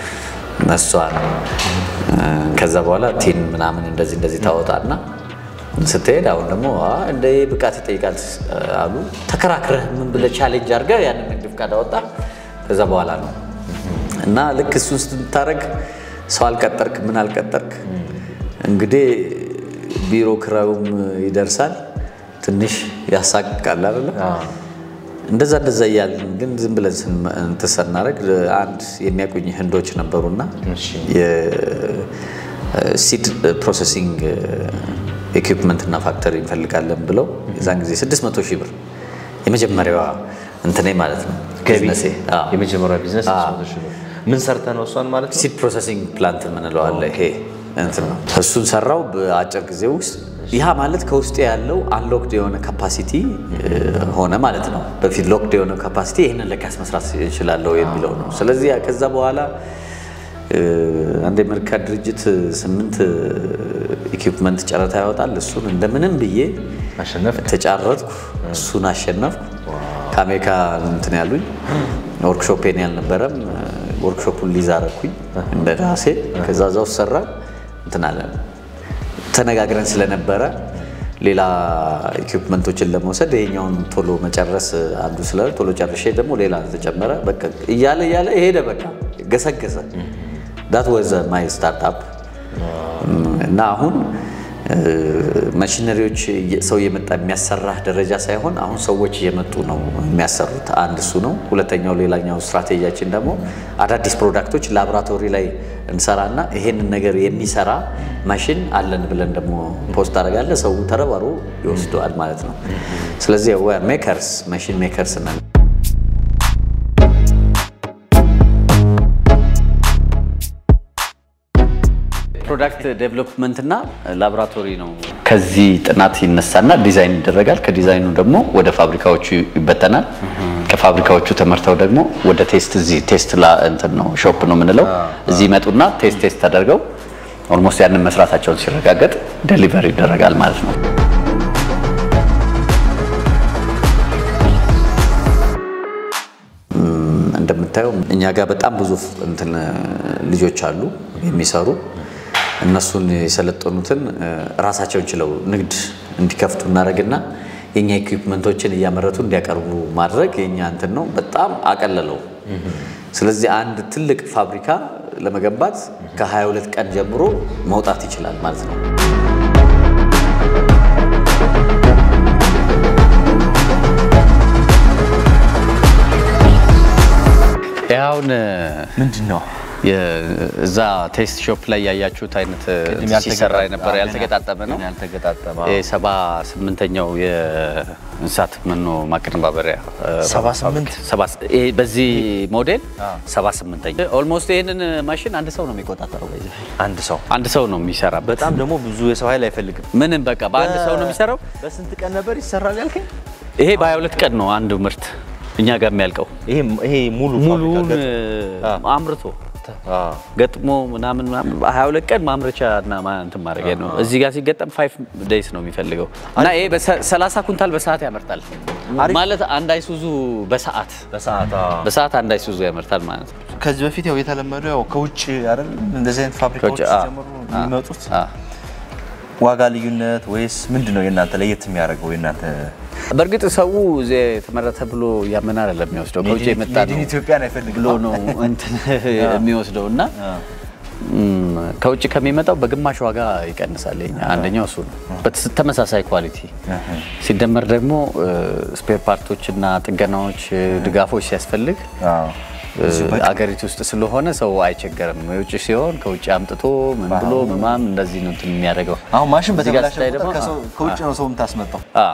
S4: እሷን እ፣ ከዛ በኋላ ቲን ምናምን እንደዚህ እንደዚህ ታወጣና ስትሄድ አሁን ደግሞ አ፣ እንደ ይሄ ብቃት ይጠይቃል እ፣ አሉ ተከራክረህ ምን ብለህ ቻሌንጅ አድርገህ ያንን ንግድ ፍቃድ አወጣ ከዛ በኋላ ነው እና ልክ እሱን ስታደርግ ሰው አልቀጠርክ ምን አልቀጠርክ እንግዲህ ቢሮ ክራዩም ይደርሳል ትንሽ ያሳቅቃል አይደለ እንደዛ እንደዛ እያልን ግን ዝም ብለን ስን- እንትን ስናደርግ አንድ የሚያውቁኝ ህንዶች ነበሩና
S2: እሺ
S4: የሲድ ፕሮሰሲንግ ኢኩፕመንት እና ፋክተሪ እንፈልጋለን ብለው የዛን ጊዜ 600 ሺህ ብር የመጀመሪያዋ እንትኔ ማለት ነው
S2: ገቢ
S4: ቢዝነሴ። አዎ።
S2: የመጀመሪያ ቢዝነስ
S4: አዎ።
S2: 600 ሺህ ብር። ምን ሰርተ ነው እሷን ማለት ነው?
S4: ሲድ ፕሮሰሲንግ ፕላንት የምንለው አለ። ይሄ እንትን ነው። እሱን ሰራው በአጭር ጊዜ ውስጥ። ይህ ማለት ከውስጤ ያለው አንሎክድ የሆነ ካፓሲቲ ሆነ ማለት ነው። በፊት ሎክድ የሆነ ካፓሲቲ ይህንን ለካስ መስራት እችላለሁ የሚለው ነው። ስለዚህ ያ ከዛ በኋላ እ፣ አንድ የአሜሪካ ድርጅት ስምንት ኢኩፕመንት ጨረታ ያወጣል። እሱን እንደምንም ብዬ
S2: አሸነፍ
S4: ተጫረትኩ። እሱን አሸነፍኩ። ከአሜሪካ እንትን ያሉኝ ወርክሾፔን ያልነበረም ወርክሾፑን ሊዝ አደረኩኝ እንደ ራሴ። ከዛ እዛ ውስጥ ሰራ እንትን አለ ተነጋግረን ስለነበረ ሌላ ኢኩፕመንቶችን ለመውሰድ ይሄኛውን ቶሎ መጨረስ አንዱ ስለ ቶሎ ጨርሼ ደግሞ ሌላ ተጨመረ። በቃ እያለ እያለ ሄደ። በቃ ገሰገሰ። ዳት ወዘ ማይ ስታርታፕ እና አሁን ማሽነሪዎች ሰው እየመጣ የሚያሰራህ ደረጃ ሳይሆን አሁን ሰዎች እየመጡ ነው የሚያሰሩት። አንድ እሱ ነው። ሁለተኛው ሌላኛው ስትራቴጂያችን ደግሞ አዳዲስ ፕሮዳክቶች ላቦራቶሪ ላይ እንሰራና ይሄንን ነገር የሚሰራ ማሽን አለን ብለን ደግሞ ፖስት አደርጋለ ሰው ተረባሮ ይወስደዋል ማለት ነው። ስለዚህ ሜከርስ ማሽን ሜከርስ ነን። ፕሮዳክት ዴቨሎፕመንት እና ላቦራቶሪ ነው።
S1: ከዚህ ጥናት ይነሳና ዲዛይን ይደረጋል። ከዲዛይኑ ደግሞ ወደ ፋብሪካዎቹ ይበተናል። ከፋብሪካዎቹ ተመርተው ደግሞ ወደ ቴስት እዚህ ቴስት ላ እንትን ነው ሾፕ ነው የምንለው እዚህ ይመጡና ቴስት ቴስት ተደርገው ኦልሞስት ያንን መስራታቸውን ሲረጋገጥ ዴሊቨር ይደረጋል ማለት ነው።
S4: እንደምታየው እኛ ጋር በጣም ብዙ እንትን ልጆች አሉ የሚሰሩ እነሱን የሰለጠኑትን ራሳቸውን ችለው ንግድ እንዲከፍቱ እናደርግና የኛ ኢኩፕመንቶችን እያመረቱ እንዲያቀርቡ ማድረግ የኛ እንትን ነው። በጣም አቀለለው። ስለዚህ አንድ ትልቅ ፋብሪካ ለመገንባት ከ22 ቀን ጀምሮ መውጣት ይችላል ማለት ነው።
S1: አሁን
S2: ምንድን ነው?
S1: እዛ ቴስት ሾፕ ላይ ያያችሁት አይነት ሲሰራ የነበረ ያልተገጣጠመ ነው።
S2: ያልተገጣጠመ
S1: ሰባ ስምንተኛው የእንስሳት መኖ ማቀነባበሪያ
S2: ሰባ ስምንት?
S1: ሰባ- ይሄ በዚህ ሞዴል ሰባ ስምንተኛ ኦልሞስት ይህንን ማሽን አንድ ሰው ነው የሚቆጣጠረው። በዚህ
S2: አንድ ሰው
S1: አንድ ሰው ነው የሚሰራበት።
S2: በጣም ደግሞ ብዙ የሰው ኃይል አይፈልግም።
S1: ምንም በቃ በአንድ ሰው ነው የሚሰራው።
S2: በስንት ቀን ነበር ይሰራል ያልከኝ?
S1: ይሄ በሀያ ሁለት ቀን ነው አንዱ ምርት እኛ ጋር የሚያልቀው
S2: ይሄ ይሄ ሙሉ
S1: ሙሉውን
S2: ፋብሪካ ገጥ-
S1: አምርቶ
S2: አዎ።
S1: ገጥሞ ምናምን ምናምን ሀያ ሁለት ቀን ማምረቻ እና ማ- እንትን ማድረጊያ ነው። እዚህ ጋር ሲገጠም ፋይቭ ዴይስ ነው የሚፈልገው እና ይሄ በሰላሳ ኩንታል በሰዓት ያመርታል ማለት አንድ አይሱዙ በሰዓት
S2: በሰዓት አዎ።
S1: በሰዓት አንድ አይሱዙ ያመርታል ማለት ነው።
S2: ከዚህ በፊት ያው የተለመደው ያው ከውጭ አይደል እንደዚህ አይነት ፋብሪካዎች
S1: ከውጭ፣ አዎ።
S2: ሲጀምሩ የሚመጡት
S1: አዎ።
S2: ዋጋ ልዩነት ወይስ ምንድን ነው የእናንተ ለየት የሚያደርገው የእናንተ
S1: በእርግጥ ሰው እዚህ የተመረተ ብሎ ያመና አይደለም የሚወስደው ከውጭ የመጣ
S2: ሜድ ኢን
S1: ነው
S2: ኢትዮጵያን አይፈልግም
S1: ብሎ ነው እንትን የሚወስደው እና ም፣ ከውጭ ከሚመጣው በግማሽ ዋጋ ይቀንሳል። የኛ አንደኛው እሱ ነው። በተስ- ተመሳሳይ ኳሊቲ ሲደመር ደግሞ ስፔር ፓርቶች እና ጥገናዎች፣ ድጋፎች ሲያስፈልግ
S2: አዎ።
S1: አገሪቱ ውስጥ ስለሆነ ሰው አይቸገርም። የውጭ ሲሆን ከውጭ አምጥቶ ምን ብሎ ምማም እንደዚህ ነው እንትን የሚያደርገው።
S2: አሁን ማሽን
S1: እዚህ ጋር
S2: በተበላሸ
S1: ስታይ
S2: ቁጥር
S1: ደግሞ
S2: ከሰው- ከውጭ ነው ሰው የምታስመጣው
S1: አ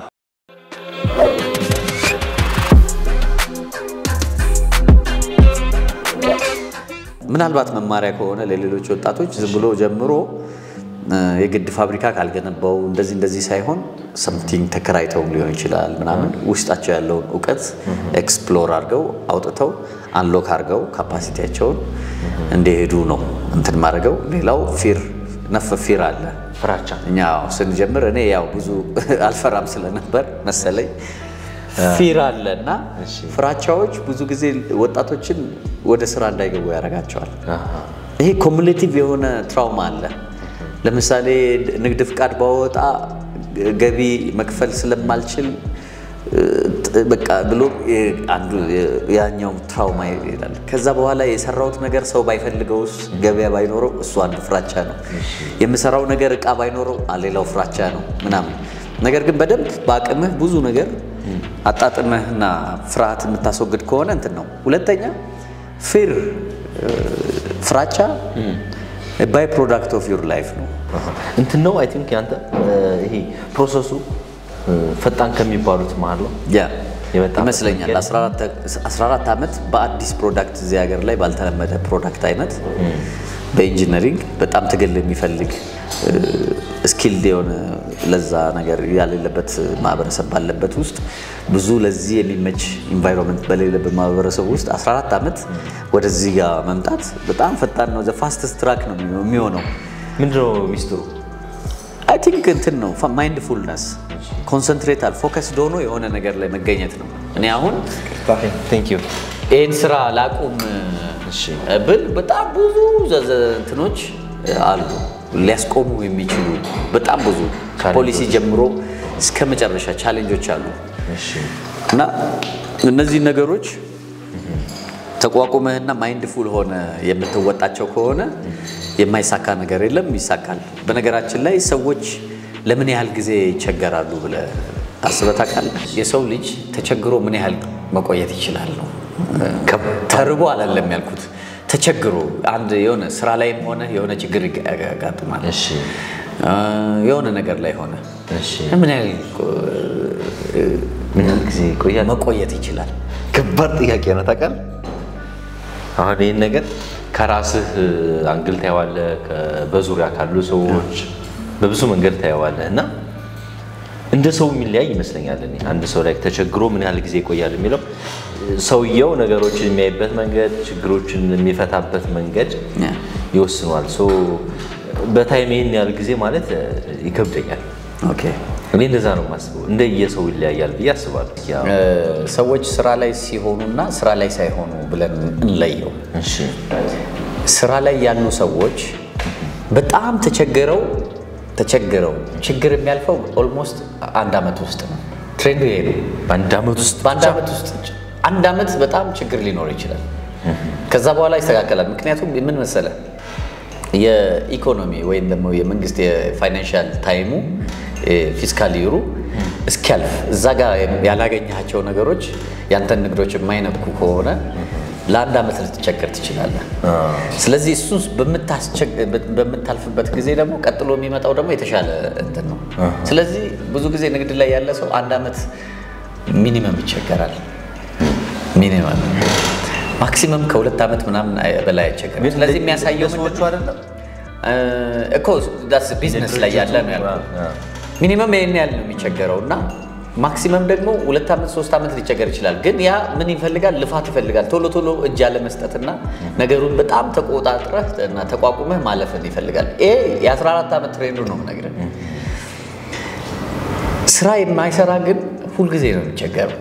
S1: ምናልባት መማሪያ ከሆነ ለሌሎች ወጣቶች ዝም ብሎ ጀምሮ እ፣ የግድ ፋብሪካ ካልገነባው እንደዚህ እንደዚህ ሳይሆን ሰምቲንግ ተከራይተው ሊሆን ይችላል ምናምን ውስጣቸው ያለውን እውቀት ኤክስፕሎር አድርገው አውጥተው አንሎክ አድርገው ካፓሲቲያቸውን እንዲሄዱ ነው እንትን ማድረገው። ሌላው ፊር ነፍ ፊር አለ
S2: ፍራቻ
S1: እኛ ስንጀምር እኔ ያው ብዙ አልፈራም ስለነበር መሰለኝ ፊር አለ እና ፍራቻዎች ብዙ ጊዜ ወጣቶችን ወደ ስራ እንዳይገቡ ያደርጋቸዋል። ይሄ ኮሙሌቲቭ የሆነ ትራውማ አለ። ለምሳሌ ንግድ ፍቃድ ባወጣ ገቢ መክፈል ስለማልችል እ፣ ጥ- በቃ ብሎ የ- አንዱ የ- ያኛው ትራውማ ይላል። ከዛ በኋላ የሰራሁት ነገር ሰው ባይፈልገውስ ገበያ ባይኖረው እሱ አንዱ ፍራቻ ነው። የምሰራው ነገር እቃ ባይኖረው አ- ሌላው ፍራቻ ነው ምናምን። ነገር ግን በደንብ በአቅምህ ብዙ ነገር አጣጥመህና ፍርሃት የምታስወግድ ከሆነ እንትን ነው። ሁለተኛ ፊር ፍራቻ ባይ ፕሮዳክት ኦፍ ዩር ላይፍ ነው።
S2: እንትን ነው አይ ቲንክ ያንተ እ፣ ይሄ ፕሮሰሱ እ፣ ፈጣን ከሚባሉት መሀል ነው
S1: ያ
S2: የመጣበት
S1: ይመስለኛል። 14 ዓመት በአዲስ ፕሮዳክት እዚህ ሀገር ላይ ባልተለመደ ፕሮዳክት አይነት በኢንጂነሪንግ በጣም ትግል የሚፈልግ ስኪልድ የሆነ ለዛ ነገር ያሌለበት ማህበረሰብ ባለበት ውስጥ ብዙ ለዚህ የሚመች ኢንቫይሮንመንት በሌለበት ማህበረሰብ ውስጥ 14 ዓመት ወደዚህ ጋር መምጣት በጣም ፈጣን ነው። ፋስትስት ትራክ ነው የሚሆነው።
S2: ምንድነው ሚስጥሩ?
S1: አይ ቲንክ እንትን ነው ማይንድፉልነስ ኮንሰንትሬታል ፎከስድ ሆኖ የሆነ ነገር ላይ መገኘት ነው። እኔ አሁን
S2: ቴንክ ዩ
S1: ይህን ስራ ላቁም ብል በጣም ብዙ ዘዘ እንትኖች አሉ ሊያስቆሙ የሚችሉ በጣም ብዙ ፖሊሲ ጀምሮ እስከ መጨረሻ ቻሌንጆች አሉ እና እነዚህ ነገሮች ተቋቁመህና ማይንድፉል ሆነ የምትወጣቸው ከሆነ የማይሳካ ነገር የለም፣ ይሳካል። በነገራችን ላይ ሰዎች ለምን ያህል ጊዜ ይቸገራሉ ብለህ አስበህ ታውቃለህ? የሰው ልጅ ተቸግሮ ምን ያህል መቆየት ይችላል ነው። ተርቦ አላለም ያልኩት፣ ተቸግሮ አንድ የሆነ ስራ ላይም ሆነ የሆነ ችግር ያጋጥማል።
S2: እሺ
S1: የሆነ ነገር ላይ ሆነ
S2: እሺ
S1: ምን ያህል
S2: ምን ያህል ጊዜ ይቆያል?
S1: መቆየት ይችላል?
S2: ከባድ ጥያቄ ነው ታውቃለህ። አሁን ይህን ነገር ከራስህ አንግል ታየዋለህ፣ ከ- በዙሪያ ካሉ ሰዎች በብዙ መንገድ ታየዋለህ እና እንደ ሰው የሚለያይ ይመስለኛል። እኔ አንድ ሰው ላይ ተቸግሮ ምን ያህል ጊዜ ይቆያል የሚለው ሰውየው ነገሮችን የሚያይበት መንገድ፣ ችግሮችን የሚፈታበት መንገድ
S1: ያ።
S2: ይወስኗል። ሶ በታይም ይህን ያህል ጊዜ ማለት ይከብደኛል።
S1: ኦኬ
S2: እኔ እንደዛ ነው የማስበው። እንደየሰው ይለያያል ብዬ አስባለሁ። ያው
S1: ሰዎች ስራ ላይ ሲሆኑና ስራ ላይ ሳይሆኑ ብለን እንለየው።
S2: እሺ
S1: ስራ ላይ ያሉ ሰዎች በጣም ተቸግረው ተቸግረው ችግር የሚያልፈው ኦልሞስት አንድ ዓመት ውስጥ ነው። ትሬንዱ ይሄ ነው።
S2: በአንድ ዓመት ውስጥ
S1: በአንድ ዓመት ውስጥ አንድ ዓመት በጣም ችግር ሊኖር ይችላል። ከዛ በኋላ ይስተካከላል። ምክንያቱም ምን መሰለ የኢኮኖሚ ወይም ደግሞ የመንግስት የፋይናንሻል ታይሙ ፊስካል ይሩ እስኪያልፍ እዛ ጋር ያላገኘሃቸው ነገሮች ያንተን ንግዶች የማይነኩ ከሆነ
S4: ለአንድ ዓመት ልትቸገር ትችላለህ። ስለዚህ እሱን በምታስቸግ- በምታልፍበት ጊዜ ደግሞ ቀጥሎ የሚመጣው ደግሞ የተሻለ እንትን ነው። ስለዚህ ብዙ ጊዜ ንግድ ላይ ያለ ሰው አንድ ዓመት ሚኒመም ይቸገራል። ሚኒመም ማክሲመም ከሁለት ዓመት ምናምን አይ- በላይ አይቸገርም። ስለዚህ የሚያሳየው ምንድን
S2: ሰዎቹ
S4: ነው?
S2: አይደለም
S4: እ፣ እኮ ዳስ ቢዝነስ ላይ ያለ ነው ያልኩት። ሚኒመም ይህን ያህል ነው የሚቸገረው እና ማክሲመም ደግሞ ሁለት ዓመት ሶስት ዓመት ሊቸገር ይችላል። ግን ያ ምን ይፈልጋል? ልፋት ይፈልጋል። ቶሎ ቶሎ እጅ ያለመስጠትና ነገሩን በጣም ተቆጣጥረህ እና ተቋቁመህ ማለፍን ይፈልጋል። ይሄ የ14 ዓመት ትሬንዱ ነው የምነግርህ። ስራ የማይሰራ ግን ሁልጊዜ ነው የሚቸገረው።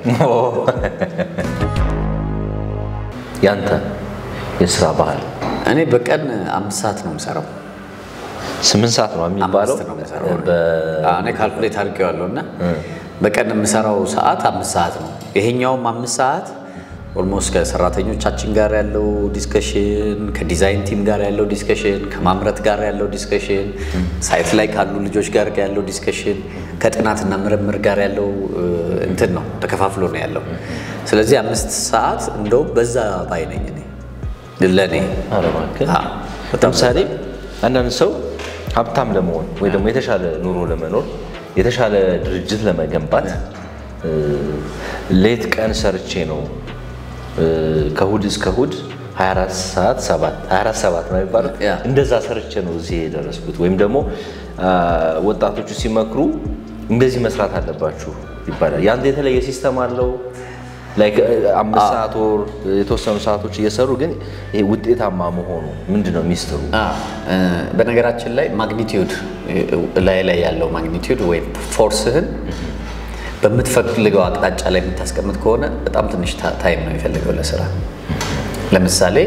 S2: ያንተ የስራ ባህል
S4: እኔ በቀን አምስት ሰዓት ነው የምሰራው።
S2: ስምንት ሰዓት ነው የሚባለው
S4: አምስት ነው የምሰራው።
S2: በ-
S4: አዎ፣ እኔ ካልኩሌት አድርጌዋለሁ እና በቀን የምሰራው ሰዓት አምስት ሰዓት ነው። ይሄኛውም አምስት ሰዓት ኦልሞስት ከሰራተኞቻችን ጋር ያለው ዲስከሽን፣ ከዲዛይን ቲም ጋር ያለው ዲስከሽን፣ ከማምረት ጋር ያለው ዲስከሽን፣ ሳይት ላይ ካሉ ልጆች ጋር ያለው ዲስከሽን፣ ከጥናትና ምርምር ጋር ያለው እ, እንትን ነው ተከፋፍሎ ነው ያለው። ስለዚህ አምስት ሰዓት እንደውም በዛ ባይ ነኝ እኔ ለእኔ
S2: ኧረ እባክህ።
S4: አዎ፣ በጣም
S2: ለምሳሌ አንዳንድ ሰው ሀብታም ለመሆን ወይ ደግሞ የተሻለ ኑሮ ለመኖር የተሻለ ድርጅት ለመገንባት እ፣ ሌት ቀን ሰርቼ ነው እ፣ ከእሑድ እስከ እሑድ 24 ሰዓት 7 24 7 ነው የሚባለው
S4: ያ።
S2: እንደዛ ሰርቼ ነው እዚህ የደረስኩት። ወይም ደግሞ አ፣ ወጣቶቹ ሲመክሩ እንደዚህ መስራት አለባችሁ ይባላል። ያንተ የተለየ ሲስተም አለው ላይክ አምስት ሰዓት ወር የተወሰኑ ሰዓቶች እየሰሩ ግን ይሄ ውጤታማ መሆኑ ምንድን ነው ሚስጥሩ?
S4: አ፣ እ፣ በነገራችን ላይ ማግኒቲዩድ ላይ ላይ ያለው ማግኒቲዩድ ወይም ፎርስህን በምትፈልገው አቅጣጫ ላይ የምታስቀምጥ ከሆነ በጣም ትንሽ ታ- ታይም ነው የሚፈልገው ለስራ። ለምሳሌ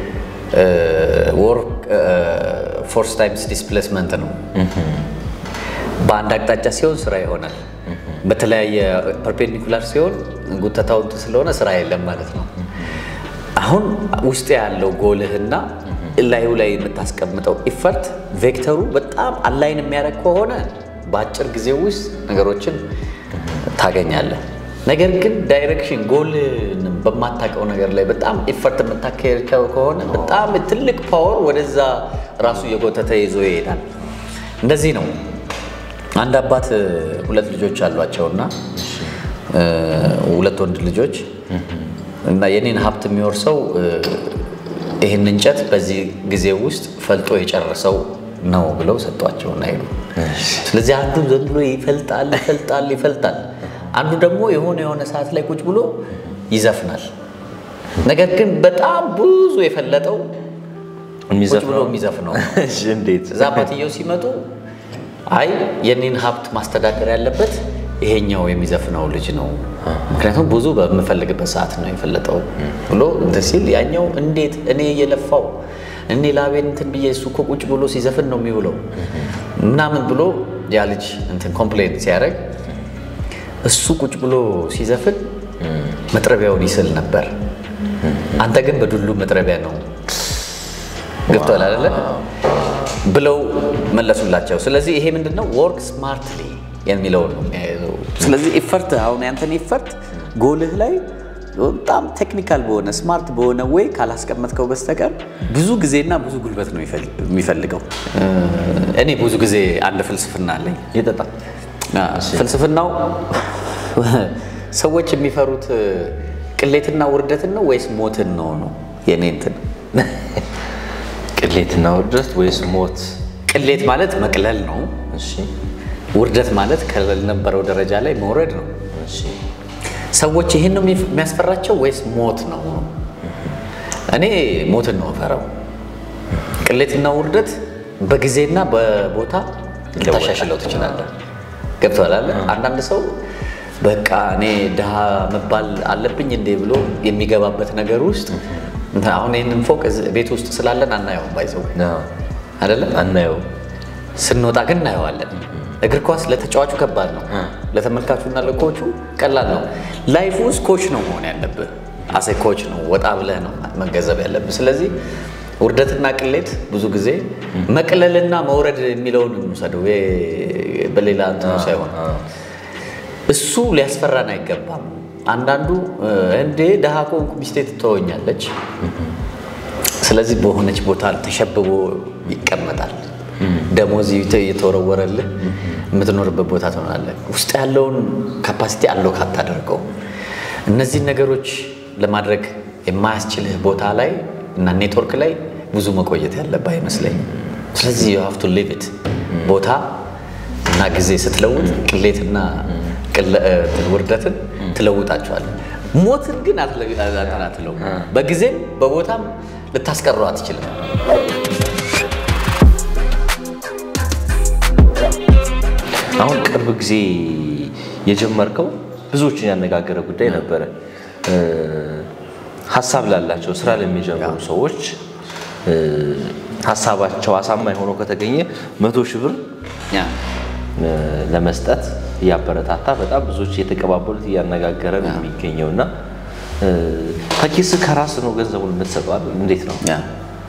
S4: ወርክ ፎርስ ታይምስ ዲስፕሌስመንት ነው። በአንድ አቅጣጫ ሲሆን ስራ ይሆናል። በተለያየ ፐርፔንዲኩላር ሲሆን ጉተታው እንትን ስለሆነ ስራ የለም ማለት ነው። አሁን ውስጥ ያለው ጎልህና ላዩ ላይ የምታስቀምጠው ኢፈርት ቬክተሩ በጣም አላይን የሚያደርግ ከሆነ በአጭር ጊዜ ውስጥ ነገሮችን ታገኛለህ። ነገር ግን ዳይሬክሽን ጎልን በማታውቀው ነገር ላይ በጣም ኢፈርት የምታካሄድ ከሆነ በጣም ትልቅ ፓወር ወደዛ ራሱ እየጎተተ ይዞ ይሄዳል። እንደዚህ ነው። አንድ አባት ሁለት ልጆች አሏቸውና እ፣ ሁለት ወንድ ልጆች እና የኔን ሀብት የሚወርሰው እ፣ ይህን እንጨት በዚህ ጊዜ ውስጥ ፈልጦ የጨረሰው ነው ብለው ሰጧቸውና ሄዱ። ስለዚህ አንዱ ዘን ብሎ ይፈልጣል ይፈልጣል ይፈልጣል፣ አንዱ ደግሞ የሆነ የሆነ ሰዓት ላይ ቁጭ ብሎ ይዘፍናል። ነገር ግን በጣም ብዙ የፈለጠው ቁጭ ብሎ የሚዘፍነው ነው።
S2: እሺ፣ እንዴት?
S4: እዛ አባትየው ሲመጡ አይ የኔን ሀብት ማስተዳደር ያለበት ይሄኛው የሚዘፍነው ልጅ ነው፣ ምክንያቱም ብዙ በምፈልግበት ሰዓት ነው የፈለጠው ብሎ እንትን ሲል ያኛው እንዴት እኔ እየለፋው እኔ ላቤን እንትን ብዬ እሱ እኮ ቁጭ ብሎ ሲዘፍን ነው የሚውለው ምናምን ብሎ ያ ልጅ እንትን ኮምፕሌን ሲያደርግ እሱ ቁጭ ብሎ ሲዘፍን መጥረቢያውን ይስል ነበር፣ አንተ ግን በዱሉ መጥረቢያ ነው ገብቷል አይደለ ብለው መለሱላቸው። ስለዚህ ይሄ ምንድን ነው ወርክ ስማርትሊ የሚለውን ነው የሚያይዘው። ስለዚህ ኢፈርት አሁን ያንተን ኢፈርት ጎልህ ላይ በጣም ቴክኒካል በሆነ ስማርት በሆነ ወይ ካላስቀመጥከው በስተቀር ብዙ ጊዜና ብዙ ጉልበት ነው ይፈል- የሚፈልገው። እኔ ብዙ ጊዜ አንድ ፍልስፍና አለኝ።
S2: የጠጣ
S4: አ፣ ፍልስፍናው ሰዎች የሚፈሩት ቅሌትና ውርደትን ነው ወይስ ሞትን ነው ነው የኔ እንትን
S2: ቅሌትና ውርደት ወይስ ሞት?
S4: ቅሌት ማለት መቅለል ነው።
S2: እሺ፣
S4: ውርደት ማለት ከነበረው ደረጃ ላይ መውረድ ነው።
S2: እሺ።
S4: ሰዎች ይህን ነው የሚፍ- የሚያስፈራቸው ወይስ ሞት ነው? እኔ ሞትን ነው እፈራው። ቅሌትና ውርደት በጊዜና በቦታ ልታሻሽለው ትችላለህ። ገብቶሃል አይደል? አንዳንድ ሰው በቃ እኔ ድሃ መባል አለብኝ እንዴ ብሎ የሚገባበት ነገር ውስጥ አሁን ይህንን ፎቅ እዚህ ቤት ውስጥ ስላለን አናየውም፣ ባይዘው
S2: አዎ፣
S4: አይደለም
S2: አናየው።
S4: ስንወጣ ግን እናየዋለን። እግር ኳስ ለተጫዋቹ ከባድ ነው፣ ለተመልካቹና ለኮቹ ቀላል ነው። ላይፍ ውስጥ ኮች ነው መሆን ያለብህ። አሴ ኮች ነው ወጣ ብለህ ነው መገንዘብ ያለብህ። ስለዚህ ውርደትና ቅሌት ብዙ ጊዜ መቅለልና መውረድ የሚለውን እንውሰደው፣ ይሄ በሌላ እንትኑ ሳይሆን እሱ ሊያስፈራን አይገባም። አንዳንዱ እንዴ ደሃ ከሆንኩ ሚስቴ ትተወኛለች፣ ስለዚህ በሆነች ቦታ ተሸብቦ ይቀመጣል። ደሞዝ እየተወረወረልህ የምትኖርበት ቦታ ትሆናለህ። ውስጥ ያለውን ካፓሲቲ አለው ካታደርገው እነዚህን ነገሮች ለማድረግ የማያስችልህ ቦታ ላይ እና ኔትወርክ ላይ ብዙ መቆየት ያለብህ አይመስለኝም። ስለዚህ you have to live it ቦታ እና ጊዜ ስትለውጥ ቅሌትና ቅለ- እንትን ውርደትን ትለውጣቸዋለህ። ሞትን ግን አትለው። በጊዜም በቦታም ልታስቀረው አትችልም።
S2: አሁን ቅርብ ጊዜ የጀመርከው ብዙዎችን ያነጋገረ ጉዳይ ነበረ። እ፣ ሀሳብ ላላቸው ስራ ለሚጀምሩ ሰዎች እ፣ ሀሳባቸው አሳማኝ ሆኖ ከተገኘ መቶ ሺህ ብር
S4: ያ
S2: እ፣ ለመስጠት እያበረታታ በጣም ብዙዎች እየተቀባበሉት እያነጋገረ ነው የሚገኘው እና እ፣ ከኪስ ከራስ ነው ገንዘቡን የምትሰጠው አይደል? እንዴት ነው?
S4: ያ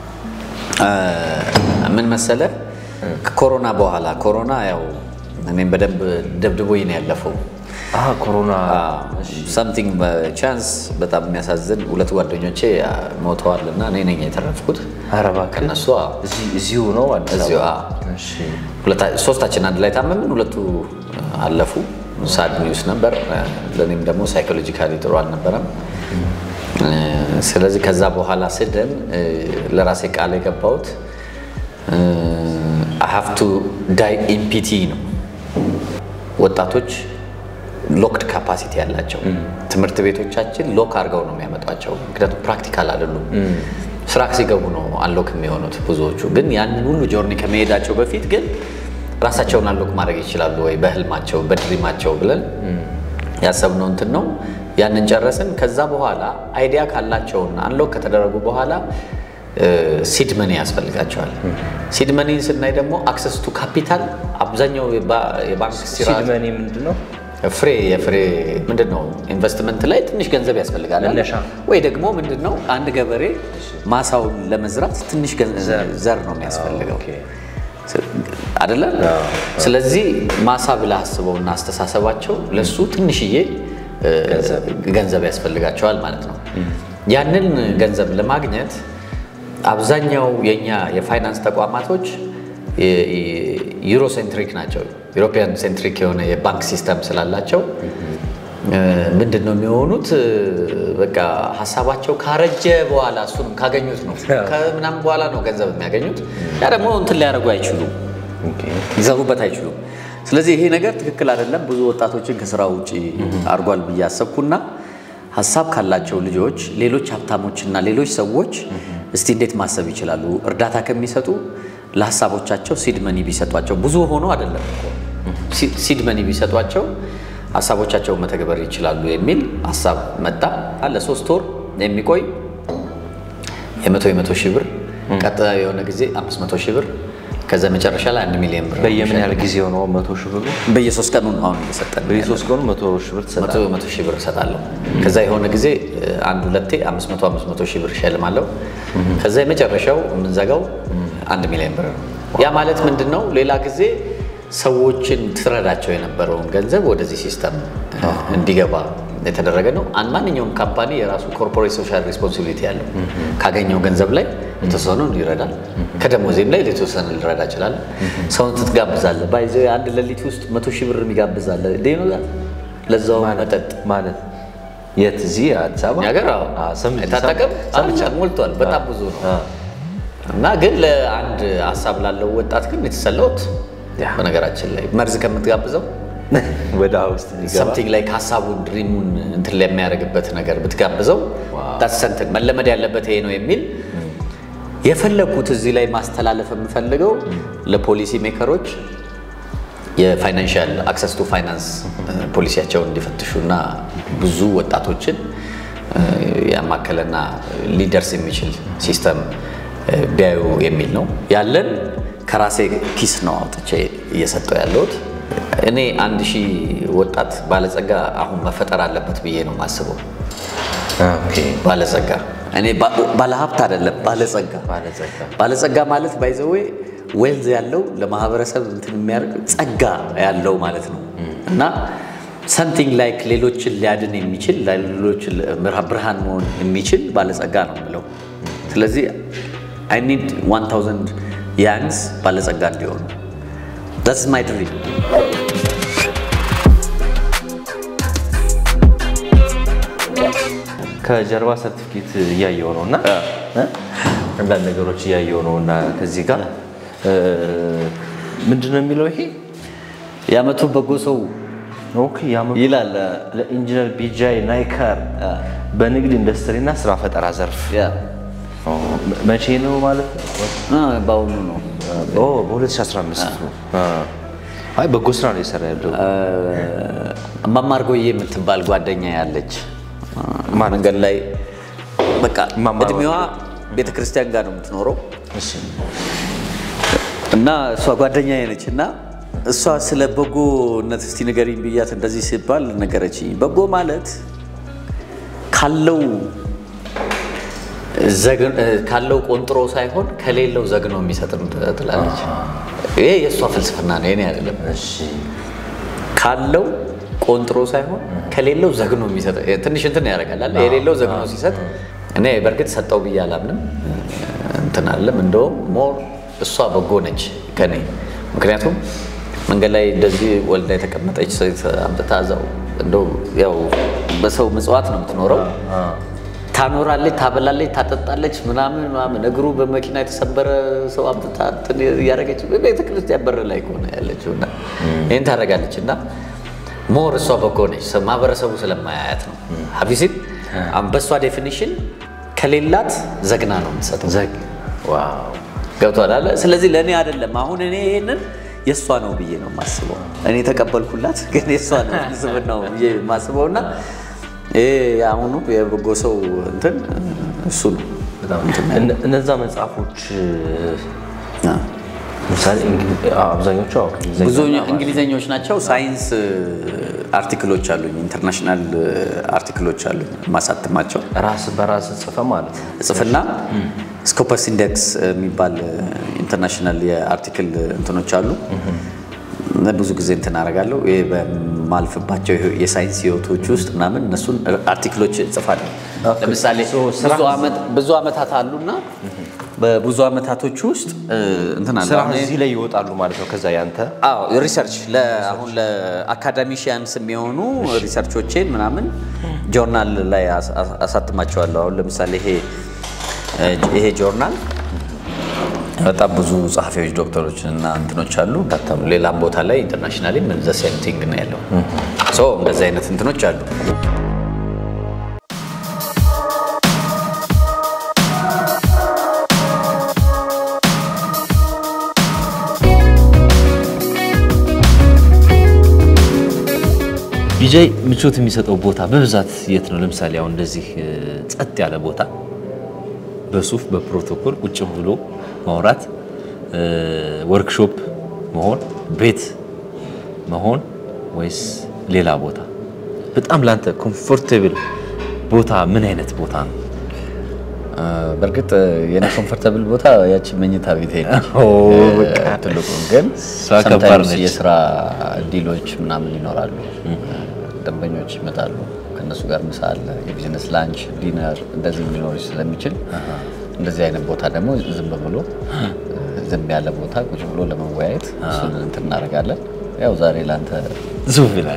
S4: ምን መሰለ ከኮሮና በኋላ ኮሮና ያው እኔም በደንብ ደብድቦኝ ነው ያለፈው።
S2: አሀ፣ ኮሮና
S4: ሳምቲንግ በቻንስ በጣም የሚያሳዝን ሁለት ጓደኞቼ ሞተዋል እና እኔ ነኝ የተረፍኩት
S2: ኧረ እባክህ
S4: ከነሱ አዎ።
S2: እዚህ- እዚሁ ነው አዲስ
S4: እዚሁ
S2: አበባ?
S4: አዎ።
S2: እሺ።
S4: ሁለታ- ሶስታችን አንድ ላይ ታመምን፣ ሁለቱ አለፉ። ሳድ ኒውስ ነበር። ለእኔም ደግሞ ሳይኮሎጂካሊ ጥሩ አልነበረም። ስለዚህ ከዛ በኋላ ስደን ለራሴ ቃል የገባሁት ሀቭ ቱ ዳይ ኢምፒቲ ነው። ወጣቶች ሎክድ ካፓሲቲ ያላቸው ትምህርት ቤቶቻችን ሎክ አድርገው ነው የሚያመጧቸው። ምክንያቱም ፕራክቲካል አይደሉም። ስራ ሲገቡ ነው አንሎክ የሚሆኑት ብዙዎቹ። ግን ያንን ሁሉ ጆርኒ ከመሄዳቸው በፊት ግን ራሳቸውን አንሎክ ማድረግ ይችላሉ ወይ በህልማቸው በድሪማቸው ብለን ያሰብነው እንትን ነው። ያንን ጨረስን። ከዛ በኋላ አይዲያ ካላቸውና አንሎክ ከተደረጉ በኋላ ሲድ መኒ ያስፈልጋቸዋል። ሲድ መኒ ስናይ ደግሞ አክሰስ ቱ ካፒታል አብዛኛው የባ- የባንክ
S2: ሲድ
S4: ሲራ-
S2: መኒ ምንድን ነው?
S4: ፍሬ የፍሬ ምንድን ነው ኢንቨስትመንት ላይ ትንሽ ገንዘብ ያስፈልጋል አይደል?
S2: መነሻ።
S4: ወይ ደግሞ ምንድን ነው አንድ ገበሬ ማሳውን ለመዝራት ትንሽ ገን- ዘር ነው የሚያስፈልገው
S2: ኦኬ።
S4: አይደለ? ስለዚህ ማሳ ብለህ አስበውና አስተሳሰባቸው ለሱ ትንሽዬ እ፣ ገንዘብ ያስፈልጋቸዋል ማለት ነው። ያንን ገንዘብ ለማግኘት አብዛኛው የኛ የፋይናንስ ተቋማቶች ዩሮ ሴንትሪክ ናቸው። ዩሮፒያን ሴንትሪክ የሆነ የባንክ ሲስተም ስላላቸው እ፣ ምንድን ነው የሚሆኑት? እ፣ በቃ ሀሳባቸው ካረጀ በኋላ እሱንም ካገኙት ነው ከምናምን በኋላ ነው ገንዘብ የሚያገኙት። ያ ደግሞ እንትን ሊያደርጉ አይችሉም ሊሰሩበት አይችሉም። ስለዚህ ይሄ ነገር ትክክል አይደለም። ብዙ ወጣቶችን ከስራ ውጭ አድርጓል ብዬ አሰብኩና ሀሳብ ካላቸው ልጆች ሌሎች ሀብታሞችና ሌሎች ሰዎች እስቲ እንዴት ማሰብ ይችላሉ? እርዳታ ከሚሰጡ ለሀሳቦቻቸው ሲድ መኒ ቢሰጧቸው ብዙ ሆኖ አይደለም እኮ ሲ- ሲድ መኒ ቢሰጧቸው ሀሳቦቻቸውን መተግበር ይችላሉ የሚል ሀሳብ መጣ። ለሶስት ወር የሚቆይ የመቶ የመቶ ሺህ ብር ቀጥታ የሆነ ጊዜ አምስት መቶ ሺህ ብር ከዛ መጨረሻ ላይ አንድ ሚሊዮን ብር
S2: በየምን ያህል ጊዜ ሆነው መቶ ሺህ ብሩ
S4: በየሶስት ቀኑ ነው አሁን እየሰጠን
S2: በየሶስት ቀኑ መቶ ሺህ ብር
S4: መቶ
S2: ትሰጣለህ።
S4: መቶ ሺህ ብር እሰጣለሁ። ከዛ የሆነ ጊዜ እ፣ አንድ ሁለቴ አምስት መቶ አምስት መቶ ሺህ ብር እሸልማለሁ። ከዛ የመጨረሻው የምንዘጋው አንድ ሚሊዮን ብር ነው። ያ ማለት ምንድን ነው? ሌላ ጊዜ ሰዎችን ትረዳቸው የነበረውን ገንዘብ ወደዚህ ሲስተም እ፣ እንዲገባ የተደረገ ነው። አንድ ማንኛውም ካምፓኒ የራሱ ኮርፖሬት ሶሻል ሪስፖንሲቢሊቲ ያለው ካገኘው ገንዘብ ላይ የተወሰነውን ይረዳል። ከደሞዜም ላይ የተወሰነ ልረዳ ይችላል። ሰውን ትጋብዛለህ። ባይዘ አንድ ሌሊት ውስጥ መቶ ሺህ ብር የሚጋብዛለ ለዛው መጠጥ
S2: ማለት የት? እዚህ አዲስ አበባ
S4: ነገር
S2: ሰምቼ-
S4: አይታጠቅም
S2: ሰምቼ-
S4: ሞልቷል። በጣም ብዙ ነው
S2: አ፣
S4: እና ግን ለአንድ ሀሳብ ላለው ወጣት ግን የተሰለውት
S2: ያ።
S4: በነገራችን ላይ መርዝ ከምትጋብዘው
S2: ወደ ውስጥ የሚገባ
S4: ሰምቲንግ ላይ ከሀሳቡን ድሪሙን እንትን ለሚያደርግበት ነገር ብትጋብዘው ታሰንትን መለመድ ያለበት ይሄ ነው የሚል የፈለግኩት እዚህ ላይ ማስተላለፍ የምፈልገው ለፖሊሲ ሜከሮች የፋይናንሻል አክሰስ ቱ ፋይናንስ ፖሊሲያቸውን እንዲፈትሹና ብዙ ወጣቶችን እ፣ ያማከለና ሊደርስ የሚችል ሲስተም እ፣ ቢያዩ የሚል ነው። ያለን ከራሴ ኪስ ነው አውጥቼ እየሰጠው ያለሁት። እኔ አንድ ሺህ ወጣት ባለጸጋ አሁን መፈጠር አለበት ብዬ ነው የማስበው።
S2: ኦኬ።
S4: ባለጸጋ እኔ ባ- ባለሀብት አይደለም ባለጸጋ
S2: ባለጸጋ
S4: ባለጸጋ ማለት ባይዘዌ ዌልዝ ያለው ለማህበረሰብ እንትን የሚያደርግ ጸጋ ያለው ማለት ነው። እና ሰምቲንግ ላይክ ሌሎችን ሊያድን የሚችል ለሌሎች ብርሃን መሆን የሚችል ባለጸጋ ነው የምለው። ስለዚህ አይ ኒድ 1000 ያንግስ ባለጸጋ እንዲሆኑ ዛትስ ማይ ድሪም።
S2: ከጀርባ ሰርቲፊኬት እያየው ነው እና አንዳንድ ነገሮች እያየው ነው እና ከዚህ ጋር ምንድን ነው የሚለው ይሄ
S4: የዓመቱ በጎ ሰው
S2: ኦኬ የዓመቱ
S4: ይላል።
S2: ለኢንጂነር ቢጃይ ናይከር በንግድ ኢንዱስትሪና ስራ ፈጠራ ዘርፍ
S4: ያ
S2: መቼ ነው ማለት ነው?
S4: አ፣ በአሁኑ ነው።
S2: ኦ በ2015 ነው። አይ በጎ ስራ ነው የሰራ ያለው።
S4: እማማ አርጎዬ የምትባል ጓደኛ ያለች መንገድ ላይ በቃ
S2: እማማ
S4: እድሜዋ ቤተክርስቲያን ጋር ነው የምትኖረው
S2: እሺ
S4: እና እሷ ጓደኛ ነች እና እሷ ስለ በጎነት እስቲ ንገሪኝ ብያት እንደዚህ ሲባል ነገረችኝ። በጎ ማለት ካለው ዘግ- ካለው ቆንጥሮ ሳይሆን ከሌለው ዘግኖ የሚሰጥ ትላለች። ይሄ የእሷ ፍልስፍና ነው፣ የኔ አይደለም።
S2: እሺ
S4: ካለው ቆንጥሮ ሳይሆን ከሌለው ዘግኖ የሚሰጥ ትንሽ እንትን ያደርጋል አይደል? የሌለው ዘግኖ ሲሰጥ እኔ በእርግጥ ሰጠው ብዬ አላምንም። እንትን አለም እንደውም ሞር እሷ በጎ ነች ከኔ ምክንያቱም መንገድ ላይ እንደዚህ ወልዳ የተቀመጠች ሴት አምጥታ እዛው እንደው ያው በሰው ምጽዋት ነው የምትኖረው ታኖራለች፣ ታበላለች፣ ታጠጣለች ምናምን ምናምን እግሩ በመኪና የተሰበረ ሰው አምጥታ እንትን እያደረገች ቤተ ክርስቲያን በር ላይ ከሆነ ያለችው እና ይህን ታደርጋለች እና ሞር እሷ በጎ ነች፣ ማህበረሰቡ ስለማያያት ነው። ሀፊሲን በእሷ ዴፊኒሽን ከሌላት ዘግና ነው የምትሰጠው። ዘግ ዋው ገብቷል አለ። ስለዚህ ለእኔ አይደለም አሁን እኔ ይሄንን የእሷ ነው ብዬ ነው የማስበው። እኔ ተቀበልኩላት፣ ግን የእሷ ነው ስብናው ብዬ የማስበው እና ይሄ የአሁኑ የበጎ ሰው እንትን እሱ ነው።
S2: እነ- እነዛ መጽሐፎች
S4: አ።
S2: ለምሳሌ እንግሊ- አዎ፣ አብዛኞቹ አዎ፣ እንግሊዝኛ
S4: ብዙ
S2: እና
S4: እንግሊዘኞች ናቸው። ሳይንስ አርቲክሎች አሉኝ፣ ኢንተርናሽናል አርቲክሎች አሉኝ ማሳትማቸው
S2: ራስ በራስ ጽፈ ማለት ነው።
S4: ጽፍና ስኮፐስ ኢንዴክስ የሚባል ኢንተርናሽናል የአርቲክል እንትኖች አሉ። ብዙ ጊዜ እንትን አደርጋለሁ። ይሄ በማልፍባቸው የሳይንስ ህይወቶች ውስጥ ምናምን እነሱን አርቲክሎች እጽፋለሁ። ለምሳሌ ብዙ ዓመት- ብዙ ዓመታት አሉና በብዙ ዓመታቶች ውስጥ እንትን አለ
S2: ስራ
S4: አሁን
S2: እዚህ ላይ ይወጣሉ ማለት ነው። ከዛ ያንተ
S4: አዎ ሪሰርች አሁን ለአካዳሚሽያንስ የሚሆኑ ሪሰርቾቼን ምናምን ጆርናል ላይ አስ- አስ- አሳትማቸዋለሁ። አሁን ለምሳሌ ይሄ ይሄ ጆርናል በጣም ብዙ ጸሐፊዎች ዶክተሮች እና እንትኖች አሉ ታተሙ። ሌላም ቦታ ላይ ኢንተርናሽናሊ ዘ ሴም ቲንግ ነው ያለው። ሶ እንደዚህ አይነት እንትኖች አሉ።
S2: ቢጃይ ምቾት የሚሰጠው ቦታ በብዛት የት ነው? ለምሳሌ አሁን እንደዚህ እ፣ ጸጥ ያለ ቦታ በሱፍ በፕሮቶኮል ቁጭ ብሎ ማውራት፣ እ፣ ወርክሾፕ መሆን፣ ቤት መሆን ወይስ ሌላ ቦታ? በጣም ላንተ ኮምፎርቴብል ቦታ ምን አይነት ቦታ ነው?
S4: በእርግጥ የኔ ኮምፎርታብል ቦታ ያቺ መኝታ ቤት ነች።
S2: ኦ፣ በቃ።
S4: ትልቁ ግን
S2: እሷ ከባድ
S4: sometimes
S2: ነች።
S4: የስራ ዲሎች ምናምን ይኖራሉ። ደንበኞች ይመጣሉ። ከእነሱ ጋር ምሳ አለ፣ የቢዝነስ ላንች፣ ዲነር እንደዚህ ሊኖር ስለሚችል እንደዚህ አይነት ቦታ ደግሞ ዝም ብሎ ዝም ያለ ቦታ ቁጭ ብሎ ለመወያየት እሱን እንትን እናደርጋለን። ያው ዛሬ ለአንተ
S2: ሱፍ ይላል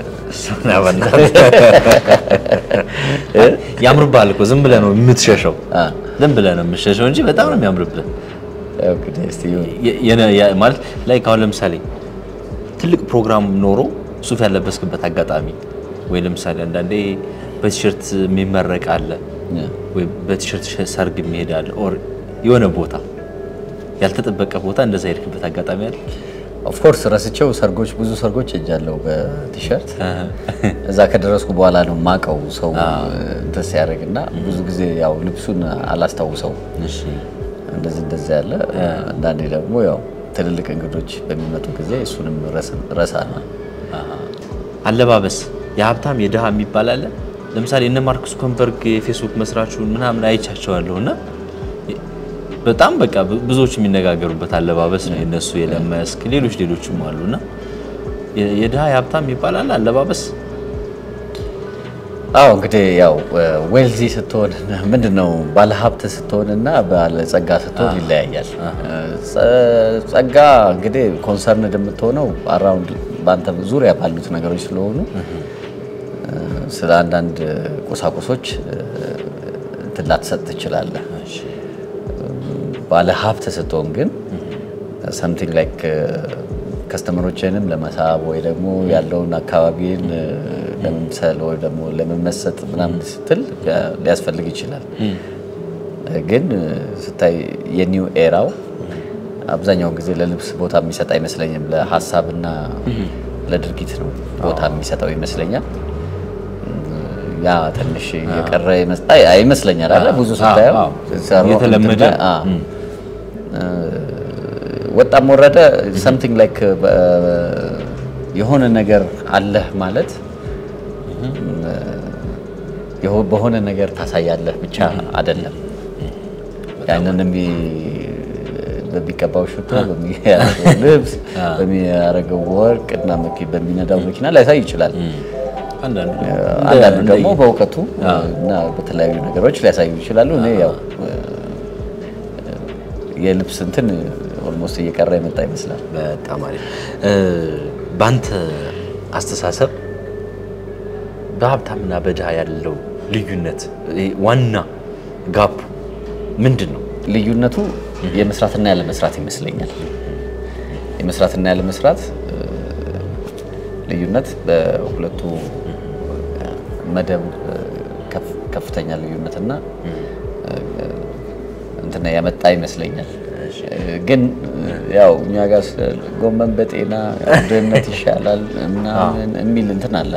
S2: ያምርብሃል እኮ ዝም ብለህ ነው የምትሸሸው።
S4: አ፣
S2: ዝም ብለህ ነው የምትሸሸው እንጂ በጣም ነው የሚያምርብህ።
S4: ያው እንግዲህ እስቲ ይሁን።
S2: የ- የነ- ያ- ማለት ላይ አሁን ለምሳሌ ትልቅ ፕሮግራም ኖሮ ሱፍ ያለበስክበት አጋጣሚ ወይ ለምሳሌ አንዳንዴ በቲሸርት የሚመረቅ አለ ወይ በቲሸርት ሸ- ሰርግ የሚሄድ አለ ኦር የሆነ ቦታ ያልተጠበቀ ቦታ እንደዛ ሄድክበት አጋጣሚ አለ።
S4: ኦፍኮርስ ረስቼው ሰርጎች ብዙ ሰርጎች ሄጃለሁ በቲሸርት እዛ ከደረስኩ በኋላ ነው ማቀው ሰው እንትን ሲያደርግ እና ብዙ ጊዜ ያው ልብሱን አላስታውሰው እንደዚህ እንደዚህ ያለ አንዳንዴ ደግሞ ያው ትልልቅ እንግዶች በሚመጡ ጊዜ እሱንም ረሳ ነው
S2: አለባበስ የሀብታም የድሃ የሚባል አለ። ለምሳሌ እነ ማርክ ዙከንበርግ የፌስቡክ መስራቹን ምናምን አይቻቸዋለሁ እና በጣም በቃ ብ- ብዙዎች የሚነጋገሩበት አለባበስ ነው የነሱ የለመስክ ሌሎች ሌሎችም አሉ እና የ- የድሃ የሀብታም ይባላል አለባበስ
S1: አዎ እንግዲህ ያው ዌልዚ ስትሆን ምንድን ነው ባለሀብት ስትሆንና ባለጸጋ ስትሆን ይለያያል። ጸ- ጸጋ እንግዲህ ኮንሰርንድ የምትሆነው አራውንድ በአንተ ዙሪያ ባሉት ነገሮች ስለሆኑ ስለ አንዳንድ ቁሳቁሶች እንትን ላትሰጥ ትችላለህ። ባለ ሀብት ስትሆን ግን ሰምቲንግ ላይክ ከስተመሮችንም ለመሳብ ወይ ደግሞ ያለውን አካባቢን ለመምሰል ወይ ደግሞ ለመመሰጥ ምናምን ስትል ሊያስፈልግ ይችላል። ግን ስታይ የኒው ኤራው አብዛኛውን ጊዜ ለልብስ ቦታ የሚሰጥ አይመስለኝም። ለሀሳብና ለድርጊት ነው ቦታ የሚሰጠው ይመስለኛል። ያ ትንሽ የቀረ ይመስል- አይ- አይመስለኛል አለ ብዙ ስታየው
S2: አዎ።
S1: ሲሰሩ
S2: የተለመደ
S1: እንትን ላይ፣ አዎ። ወጣም ወረደ ሰምቲንግ ላይክ የሆነ ነገር አለህ ማለት የሆ- በሆነ ነገር ታሳያለህ ብቻ አይደለም። ያንን የሚ- በሚቀባው ሽቶ፣ በሚያደርገው ልብስ፣ በሚያደርገው ወርቅ እና መኪ- በሚነዳው መኪና ላይሳይ ይችላል።
S2: አንዳንዱ
S1: አንዳንዱ ደግሞ በእውቀቱ እና በተለያዩ ነገሮች ሊያሳዩ ይችላሉ። እኔ ያው የልብስ እንትን ኦልሞስት እየቀረ የመጣ ይመስላል።
S2: በጣም አሪፍ። እ፣ በአንተ አስተሳሰብ በሀብታምና በድሃ ያለው ልዩነት እ፣ ዋና ጋፑ ምንድን ነው?
S1: ልዩነቱ የመስራትና ያለ መስራት ይመስለኛል። የመስራትና ያለ መስራት እ፣ ልዩነት በሁለቱ መደብ እ፣ ከፍ- ከፍተኛ ልዩነትና እ፣ እንትን ያመጣ ይመስለኛል። እ፣ ግን እ፣ ያው እኛ ጋር ስለ ጎመን በጤና ድህነት ይሻላል ምናምን የሚል እንትን አለ።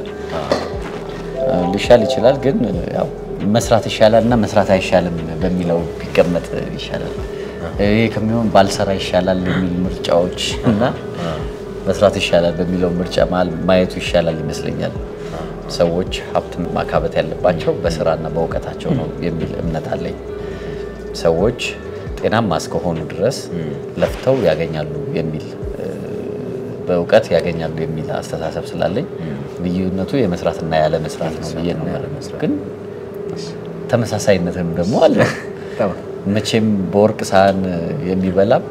S1: ሊሻል ይችላል ግን ያው መስራት ይሻላል እና መስራት አይሻልም በሚለው ቢቀመጥ ይሻላል። ይሄ ከሚሆን ባልሰራ ይሻላል የሚል ምርጫዎች እና መስራት ይሻላል በሚለው ምርጫ መሀል ማየቱ ይሻላል ይመስለኛል። ሰዎች ሀብት ማካበት ያለባቸው በስራና በእውቀታቸው ነው የሚል እምነት አለኝ። ሰዎች ጤናማ እስከሆኑ ድረስ ለፍተው ያገኛሉ የሚል እ፣ በእውቀት ያገኛሉ የሚል አስተሳሰብ ስላለኝ ልዩነቱ የመስራትና ያለ መስራት ነው ብዬ ነው የማምነው። ግን ተመሳሳይነትም ደግሞ አለ። መቼም በወርቅ ሳህን የሚበላም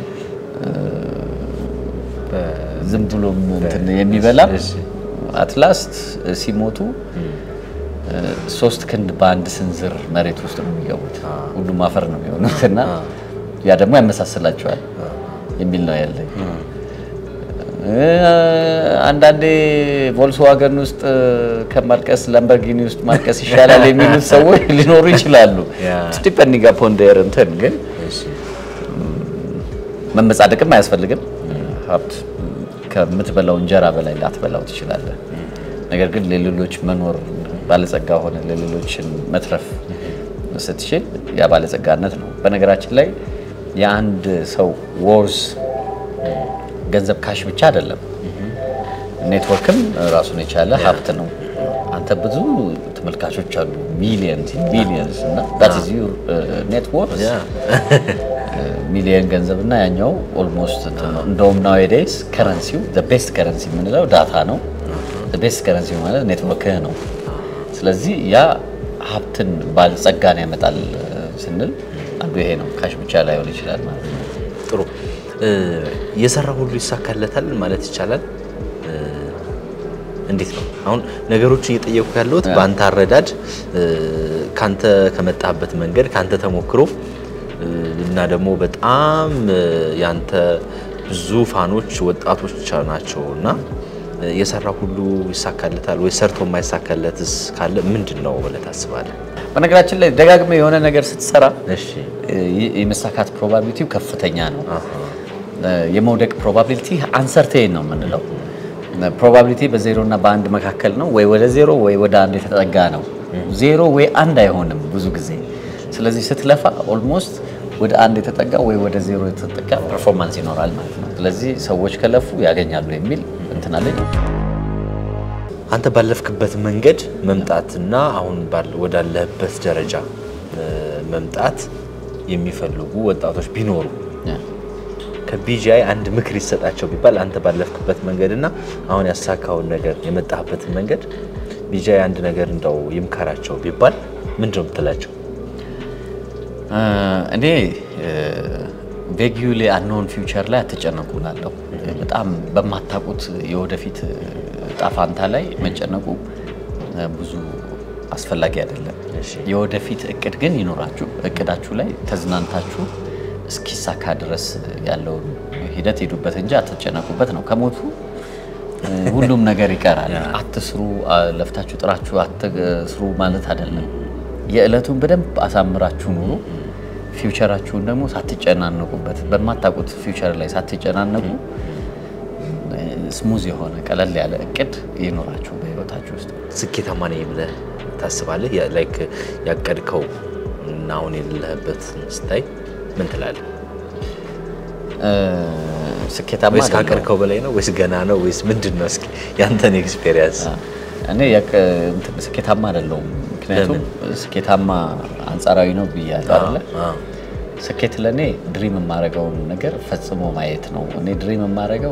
S1: ዝም ብሎም እንትን የሚበላም አትላስት ሲሞቱ ሶስት ክንድ በአንድ ስንዝር መሬት ውስጥ ነው የሚገቡት። ሁሉም አፈር ነው የሚሆኑት እና ያ ደግሞ ያመሳስላቸዋል የሚል ነው ያለኝ። እ፣ አንዳንዴ ቮልስዋገን ውስጥ ከማልቀስ ላምበርጊኒ ውስጥ ማልቀስ ይሻላል የሚሉት ሰዎች ሊኖሩ ይችላሉ።
S2: ያ።
S1: ዲፐንዲንግ አፖን ዴር እንትን ግን መመጻደቅም አያስፈልግም። ሀብት ከምትበላው እንጀራ በላይ ላትበላው ትችላለህ። ነገር ግን ለሌሎች መኖር ባለጸጋ ሆነ ለሌሎችን መትረፍ ስትችል ያ ባለጸጋነት ነው። በነገራችን ላይ የአንድ ሰው ወርዝ ገንዘብ ካሽ ብቻ አይደለም። ኔትወርክም ራሱን የቻለ ሀብት ነው። አንተ ብዙ ተመልካቾች አሉ፣ ሚሊየንስ ቢሊየንስ እና that is your ኔትወርክ ሚሊየን ገንዘብ እና ያኛው ኦልሞስት እንትን ነው። እንደውም ናዌዴይስ ከረንሲው ቤስት ከረንሲ የምንለው ዳታ ነው። ቤስት ከረንሲ ማለት ኔትወርክህ ነው። ስለዚህ ያ ሀብትን ባለጸጋን ያመጣል እ፣ ስንል አንዱ ይሄ ነው። ካሽ ብቻ ላይሆን ይችላል ማለት ነው።
S2: ጥሩ እ፣ የሰራ ሁሉ ይሳካለታል ማለት ይቻላል። እ፣ እንዴት ነው አሁን ነገሮች እየጠየቁ ያለሁት በአንተ አረዳድ እ፣ ካንተ ከመጣበት መንገድ ካንተ ተሞክሮ እ፣ እና ደግሞ በጣም እ፣ ያንተ ብዙ ፋኖች ወጣቶች ናቸው እና እ፣ የሰራ ሁሉ ይሳካለታል ወይ ሰርቶ የማይሳካለትስ ካለ ምንድን ነው ብለህ ታስባለህ?
S1: በነገራችን ላይ ደጋግመህ የሆነ ነገር ስትሰራ
S2: እሺ
S1: እ፣ የመሳካት ፕሮባቢሊቲው ከፍተኛ ነው። እ፣ የመውደቅ ፕሮባቢሊቲ አንሰርቴን ነው የምንለው። ፕሮባቢሊቲ በዜሮ እና በአንድ መካከል ነው። ወይ ወደ ዜሮ ወይ ወደ አንድ የተጠጋ ነው። ዜሮ ወይ አንድ አይሆንም ብዙ ጊዜ። ስለዚህ ስትለፋ ኦልሞስት ወደ አንድ የተጠጋ ወይ ወደ ዜሮ የተጠጋ ፐርፎርማንስ ይኖራል ማለት ነው። ስለዚህ ሰዎች ከለፉ ያገኛሉ የሚል እንትን አለኝ።
S2: አንተ ባለፍክበት መንገድ መምጣትና አሁን ባለ- ወዳለህበት ደረጃ እ፣ መምጣት የሚፈልጉ ወጣቶች ቢኖሩ ከቢጂአይ አንድ ምክር ይሰጣቸው ቢባል አንተ ባለፍክበት መንገድና አሁን ያሳካውን ነገር የመጣህበትን መንገድ ቢጃይ አንድ ነገር እንደው ይምከራቸው ቢባል ምንድን ነው የምትላቸው?
S1: እኔ ቬጊዩ ላይ አንኖን ፊውቸር ላይ አትጨነቁ እላለሁ። በጣም በማታውቁት የወደፊት ጣፋንታ ላይ መጨነቁ ብዙ አስፈላጊ አይደለም። የወደፊት እቅድ ግን ይኖራችሁ። እቅዳችሁ ላይ ተዝናንታችሁ እስኪሳካ ድረስ ያለውን ሂደት ሄዱበት እንጂ አትጨነቁበት ነው። ከሞቱ ሁሉም ነገር ይቀራል። አትስሩ፣ ለፍታችሁ ጥራችሁ አትስሩ ማለት አይደለም። የዕለቱን በደንብ አሳምራችሁ ኑሩ። ፊውቸራችሁን ደግሞ ሳትጨናነቁበት በማታውቁት ፊውቸር ላይ ሳትጨናነቁ ስሙዝ የሆነ ቀለል ያለ እቅድ ይኖራችሁ በህይወታችሁ ውስጥ።
S2: ስኬታማ ነኝ ብለህ ታስባለህ? ላይክ ያቀድከው እና አሁን የሌለህበት ስታይ ምን ትላለህ?
S1: ስኬታማ
S2: ወይስ
S1: አይደለሁም።
S2: ካቀድከው በላይ ነው ወይስ ገና ነው ወይስ ምንድን ነው? እስኪ ያንተን ኤክስፔሪየንስ
S1: እኔ ያቅ- እንትን ስኬታማ አይደለሁም። ምክንያቱም ስኬታማ አንጻራዊ ነው ብያለሁ አይደለ? ስኬት ለእኔ ድሪም የማደርገውን ነገር ፈጽሞ ማየት ነው። እኔ ድሪም የማደርገው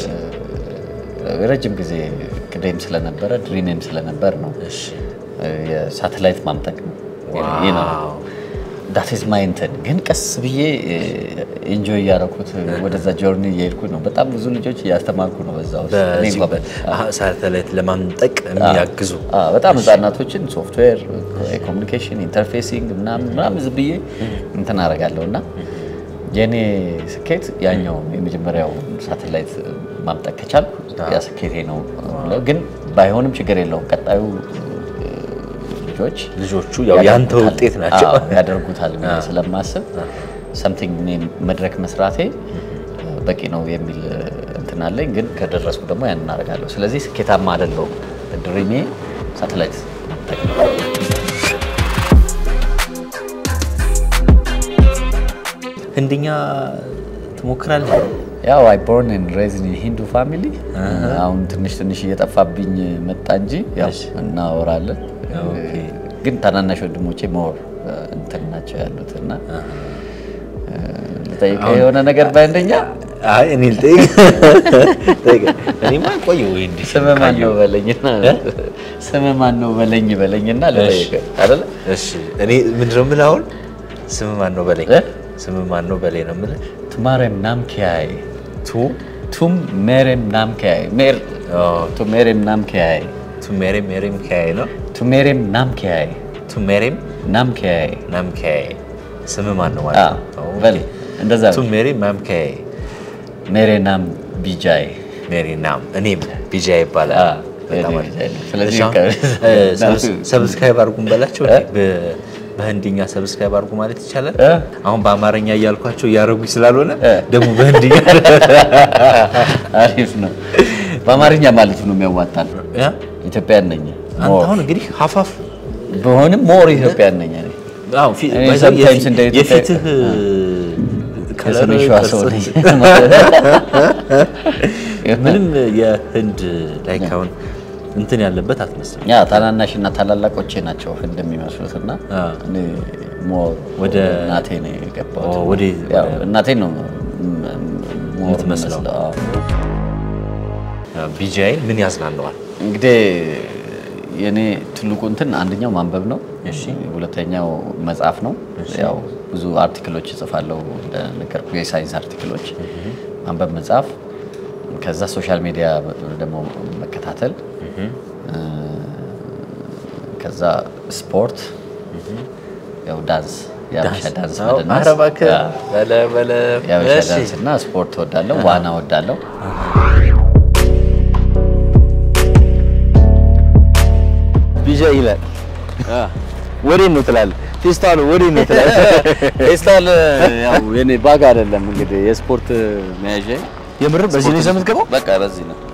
S1: ረጅም ጊዜ ቅዴም ስለነበረ ድሪሜም ስለነበር ነው የሳተላይት ማምጠቅ ነው ይህ ነው ዳትዝ ማይ እንትን ግን ቀስ ብዬ ኤንጆይ እያደረኩት ወደዛ ጆርኒ እየሄድኩ ነው። በጣም ብዙ ልጆች እያስተማርኩ ነው በዛ ውስጥ እኔ እንኳን
S2: ሳተላይት ለማምጠቅ የሚያግዙ
S1: አዎ፣ በጣም ህጻናቶችን ሶፍትዌር፣ ኮሚኒኬሽን፣ ኢንተርፌሲንግ ምናምን ምናምን ዝም ብዬ እንትን አደርጋለሁ እና የእኔ ስኬት ያኛው ነው። የመጀመሪያው ሳተላይት ማምጠቅ ከቻልኩ ያ ስኬቴ ነው ብለው ግን ባይሆንም ችግር የለውም ቀጣዩ ልጆች
S2: ልጆቹ ያው ያንተ ውጤት ናቸው።
S1: አዎ፣ ያደርጉታል ብዬ ስለማስብ ሰምቲንግ እኔ መድረክ መስራቴ በቂ ነው የሚል እንትን አለኝ። ግን ከደረስኩ ደግሞ ያን እናደርጋለሁ። ስለዚህ ስኬታማ አይደለሁም። ድሪሜ ሳተላይት ማምጠቅ ነው።
S2: ህንድኛ ትሞክራለህ?
S1: ያው አይ ቦርን ኤንድ ሬዝድ ኢን ሂንዱ ፋሚሊ አሁን ትንሽ ትንሽ እየጠፋብኝ መጣ እንጂ ያው እናወራለን። ግን ታናናሽ ወንድሞቼ ሞር እንትን ናቸው ያሉት እና ልጠይቅህ የሆነ ነገር በአንደኛ
S2: አይ እኔ ልጠይቅ ጠይቅ። እኔማ ቆየሁ ወይ እንዲህ
S1: ስምህ ማን ነው በለኝና ስምህ ማን ነው በለኝ በለኝና ልጠይቅህ አይደለ?
S2: እሺ እኔ ምንድን ነው የምልህ አሁን ስምህ ማን ነው በለኝ።
S1: እ?
S2: ስምህ ማን ነው በለኝ ነው የምልህ።
S1: ቱማሬም ናምኪያይ
S2: ቱ
S1: ቱም ሜሬም ናምኪያይ ሜር ቱ ሜሬም ናምኪያይ
S2: ቱ ሜሬም ሜሬም ኪያይ ነው
S1: ቱ ሜሬም ናምኪያይ
S2: ቱ ሜሬም
S1: ናምኪያይ
S2: ናም ኪያይ ስምህ ማን ነው
S1: አ
S2: ማለት ነው?
S1: በል እንደዛ
S2: ቱ
S1: ነው።
S2: ሜሬም ናም ኪያይ
S1: ሜሬ ናም ቢጃይ
S2: ሜሪ ናም እኔም ቢጃ ይባላል።
S1: አ፣
S2: በጣም
S1: ሜሪ
S2: አሪፍ።
S1: ቢጃይ ነው። ስለዚህ
S2: እሺ፣ አሁን፣
S1: ከ-
S2: እ፣ ሰብስ- ሰብስክራይብ አድርጉን በላቸው። በ- በህንድኛ ሰብስክራይብ አድርጉ ማለት ይቻላል።
S1: እ?
S2: አሁን በአማርኛ እያልኳቸው እያደረጉኝ ስላልሆነ
S1: እ።
S2: ደግሞ በህንድኛ
S1: አሪፍ ነው። በአማርኛ ማለቱ ነው የሚያዋጣል።
S2: እ?
S1: ኢትዮጵያን ነኝ
S2: አንተ
S1: ሞር
S2: አሁን እንግዲህ ሀፋፍ
S1: በሆንም ሞር ኢትዮጵያን ነኝ እኔ።
S2: አዎ፣ ፊ-
S1: እኔ
S2: ባይዘው
S1: sometimes
S2: የፊ-
S1: እንደ ኢትዮጵያ-
S2: የፊትህ ከለር
S1: የሰሜን ሸዋ ሰው ነኝ።
S2: ምንም የህንድ ላይ ካሁን እንትን ያለበት አትመስልም።
S1: ያ ታናናሽ እና ታላላቆቼ ናቸው ህንድ የሚመስሉት እና
S2: አ።
S1: እኔ ሞር ወደ
S2: ወደ-
S1: እናቴ ነው የገባሁት።
S2: ኦ፣ ወደ-
S1: ያው
S2: ወደ-
S1: እናቴ ነው ሞር
S2: የምትመስለው።
S1: የምመስለው። አዎ።
S2: ቢጃይን ምን ያዝናነዋል?
S1: እንግዲህ የኔ ትልቁ እንትን አንደኛው ማንበብ ነው። ሁለተኛው መጽሐፍ ነው። ያው ብዙ አርቲክሎች እጽፋለሁ እንደነገርኩ የሳይንስ አርቲክሎች፣ ማንበብ፣ መጽሐፍ፣ ከዛ ሶሻል ሚዲያ ደግሞ መከታተል፣ ከዛ ስፖርት፣ ያው ዳንስ፣ የአበሻ ዳንስ
S2: አዎ፣
S1: መደነስ፣
S2: ኧረ እባክህ
S1: ያ፣
S2: በለ በለ
S1: የአበሻ
S2: እሺ።
S1: ዳንስ እና ስፖርት እወዳለሁ። ዋና እወዳለሁ።
S5: ቢጃ ይላል። ወዴት ነው ትላለህ? ፌስታሉ ወዴት ነው ትላለህ?
S1: ፌስታል ያው የኔ ባግ አይደለም እንግዲህ የስፖርት መያዣ
S5: የምር በዚህ ነው ይዘህ የምትገባው?
S1: በቃ በዚህ ነው።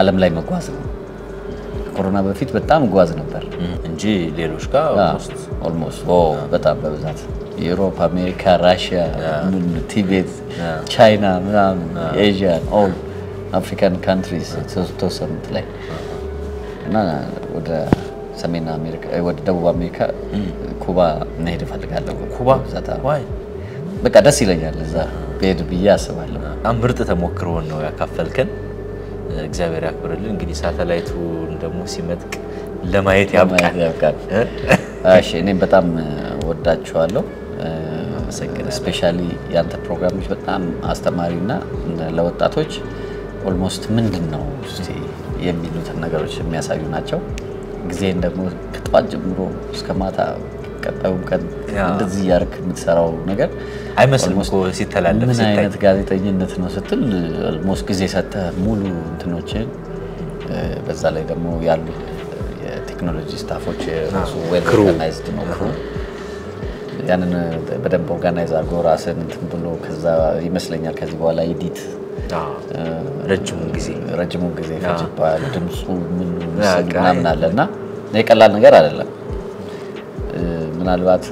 S4: ዓለም ላይ መጓዝ ነው። ኮሮና በፊት በጣም እጓዝ ነበር
S2: እንጂ ሌሎች ጋር ኦልሞስት
S4: ኦልሞስት በጣም በብዛት ዩሮፕ፣ አሜሪካ፣ ራሽያ፣ ምን ቲቤት፣ ቻይና ምናምን ኤዥያን ኦል አፍሪካን ካንትሪስ ተወሰኑት ላይ እና ወደ ሰሜን አሜሪካ ወደ ደቡብ አሜሪካ ኩባ መሄድ እፈልጋለሁ።
S2: ኩባ
S4: ብዛት አዎ።
S2: ዋይ
S4: በቃ ደስ ይለኛል እዛ ብሄድ ብዬ አስባለሁ።
S2: በጣም ምርጥ ተሞክሮውን ነው ያካፈልከን። እግዚአብሔር ያክብርልን። እንግዲህ ሳተላይቱን ደግሞ ሲመጥቅ ለማየት ያብቃል።
S4: ማየት ያብቃል። እሺ እኔም በጣም ወዳችኋለሁ። ስፔሻሊ ያንተ ፕሮግራሞች በጣም አስተማሪና ለወጣቶች ኦልሞስት ምንድን ነው እስቲ የሚሉትን ነገሮች የሚያሳዩ ናቸው። ጊዜን ደግሞ ከጠዋት ጀምሮ እስከ ማታ ቀጣዩም ቀን
S2: ያ።
S4: እንደዚህ እያደረክ የምትሰራው ነገር
S2: አይመስልም
S4: almost
S2: እኮ ሲተላለፍ
S4: ምን
S2: ሲታይ።
S4: አይነት ጋዜጠኝነት ነው ስትል ኦልሞስት ጊዜ ሰጥተህ ሙሉ እንትኖችን እ፣ በዛ ላይ ደግሞ ያሉ የቴክኖሎጂ ስታፎች ራሱ ዌል ኦርጋናይዝድ ነው ክሩ ያንን በደንብ ኦርጋናይዝ አድርጎ ራስን እንትን ብሎ ከዛ ይመስለኛል ከዚህ በኋላ ኤዲት
S2: አዎ፣ ረጅሙን ጊዜ
S4: ረጅሙን ጊዜ ፈጅባል። ድምፁ ምን
S2: ያ፣
S4: ምስሉ
S2: ቃ-
S4: ምናምን አለ እና የቀላል ነገር አይደለም። እ፣ ምናልባት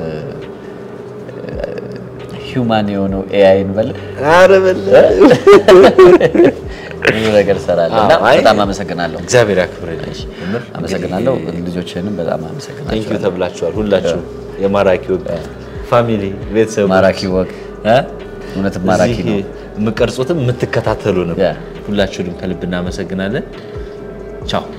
S4: ሂውማን የሆነው ኤአይ እንበል ብዙ ነገር እሰራለሁ እና
S2: አዎ፣ አይ፣
S4: በጣም አመሰግናለሁ።
S2: እግዚአብሔር ያክብርልኝ። የምር
S4: አመሰግናለሁ። ልጆችንም በጣም አመሰግናለሁ።
S2: ቴንኪዩ ተብላችኋል ሁላችሁ የማራኪ ወግ ፋሚሊ ቤተሰብ
S4: ማራኪ ወግ እ? እውነትም ማራኪ ነው።
S2: የምቀርጹትም የምትከታተሉንም
S4: ያ።
S2: ሁላችሁንም ከልብ እናመሰግናለን። ቻው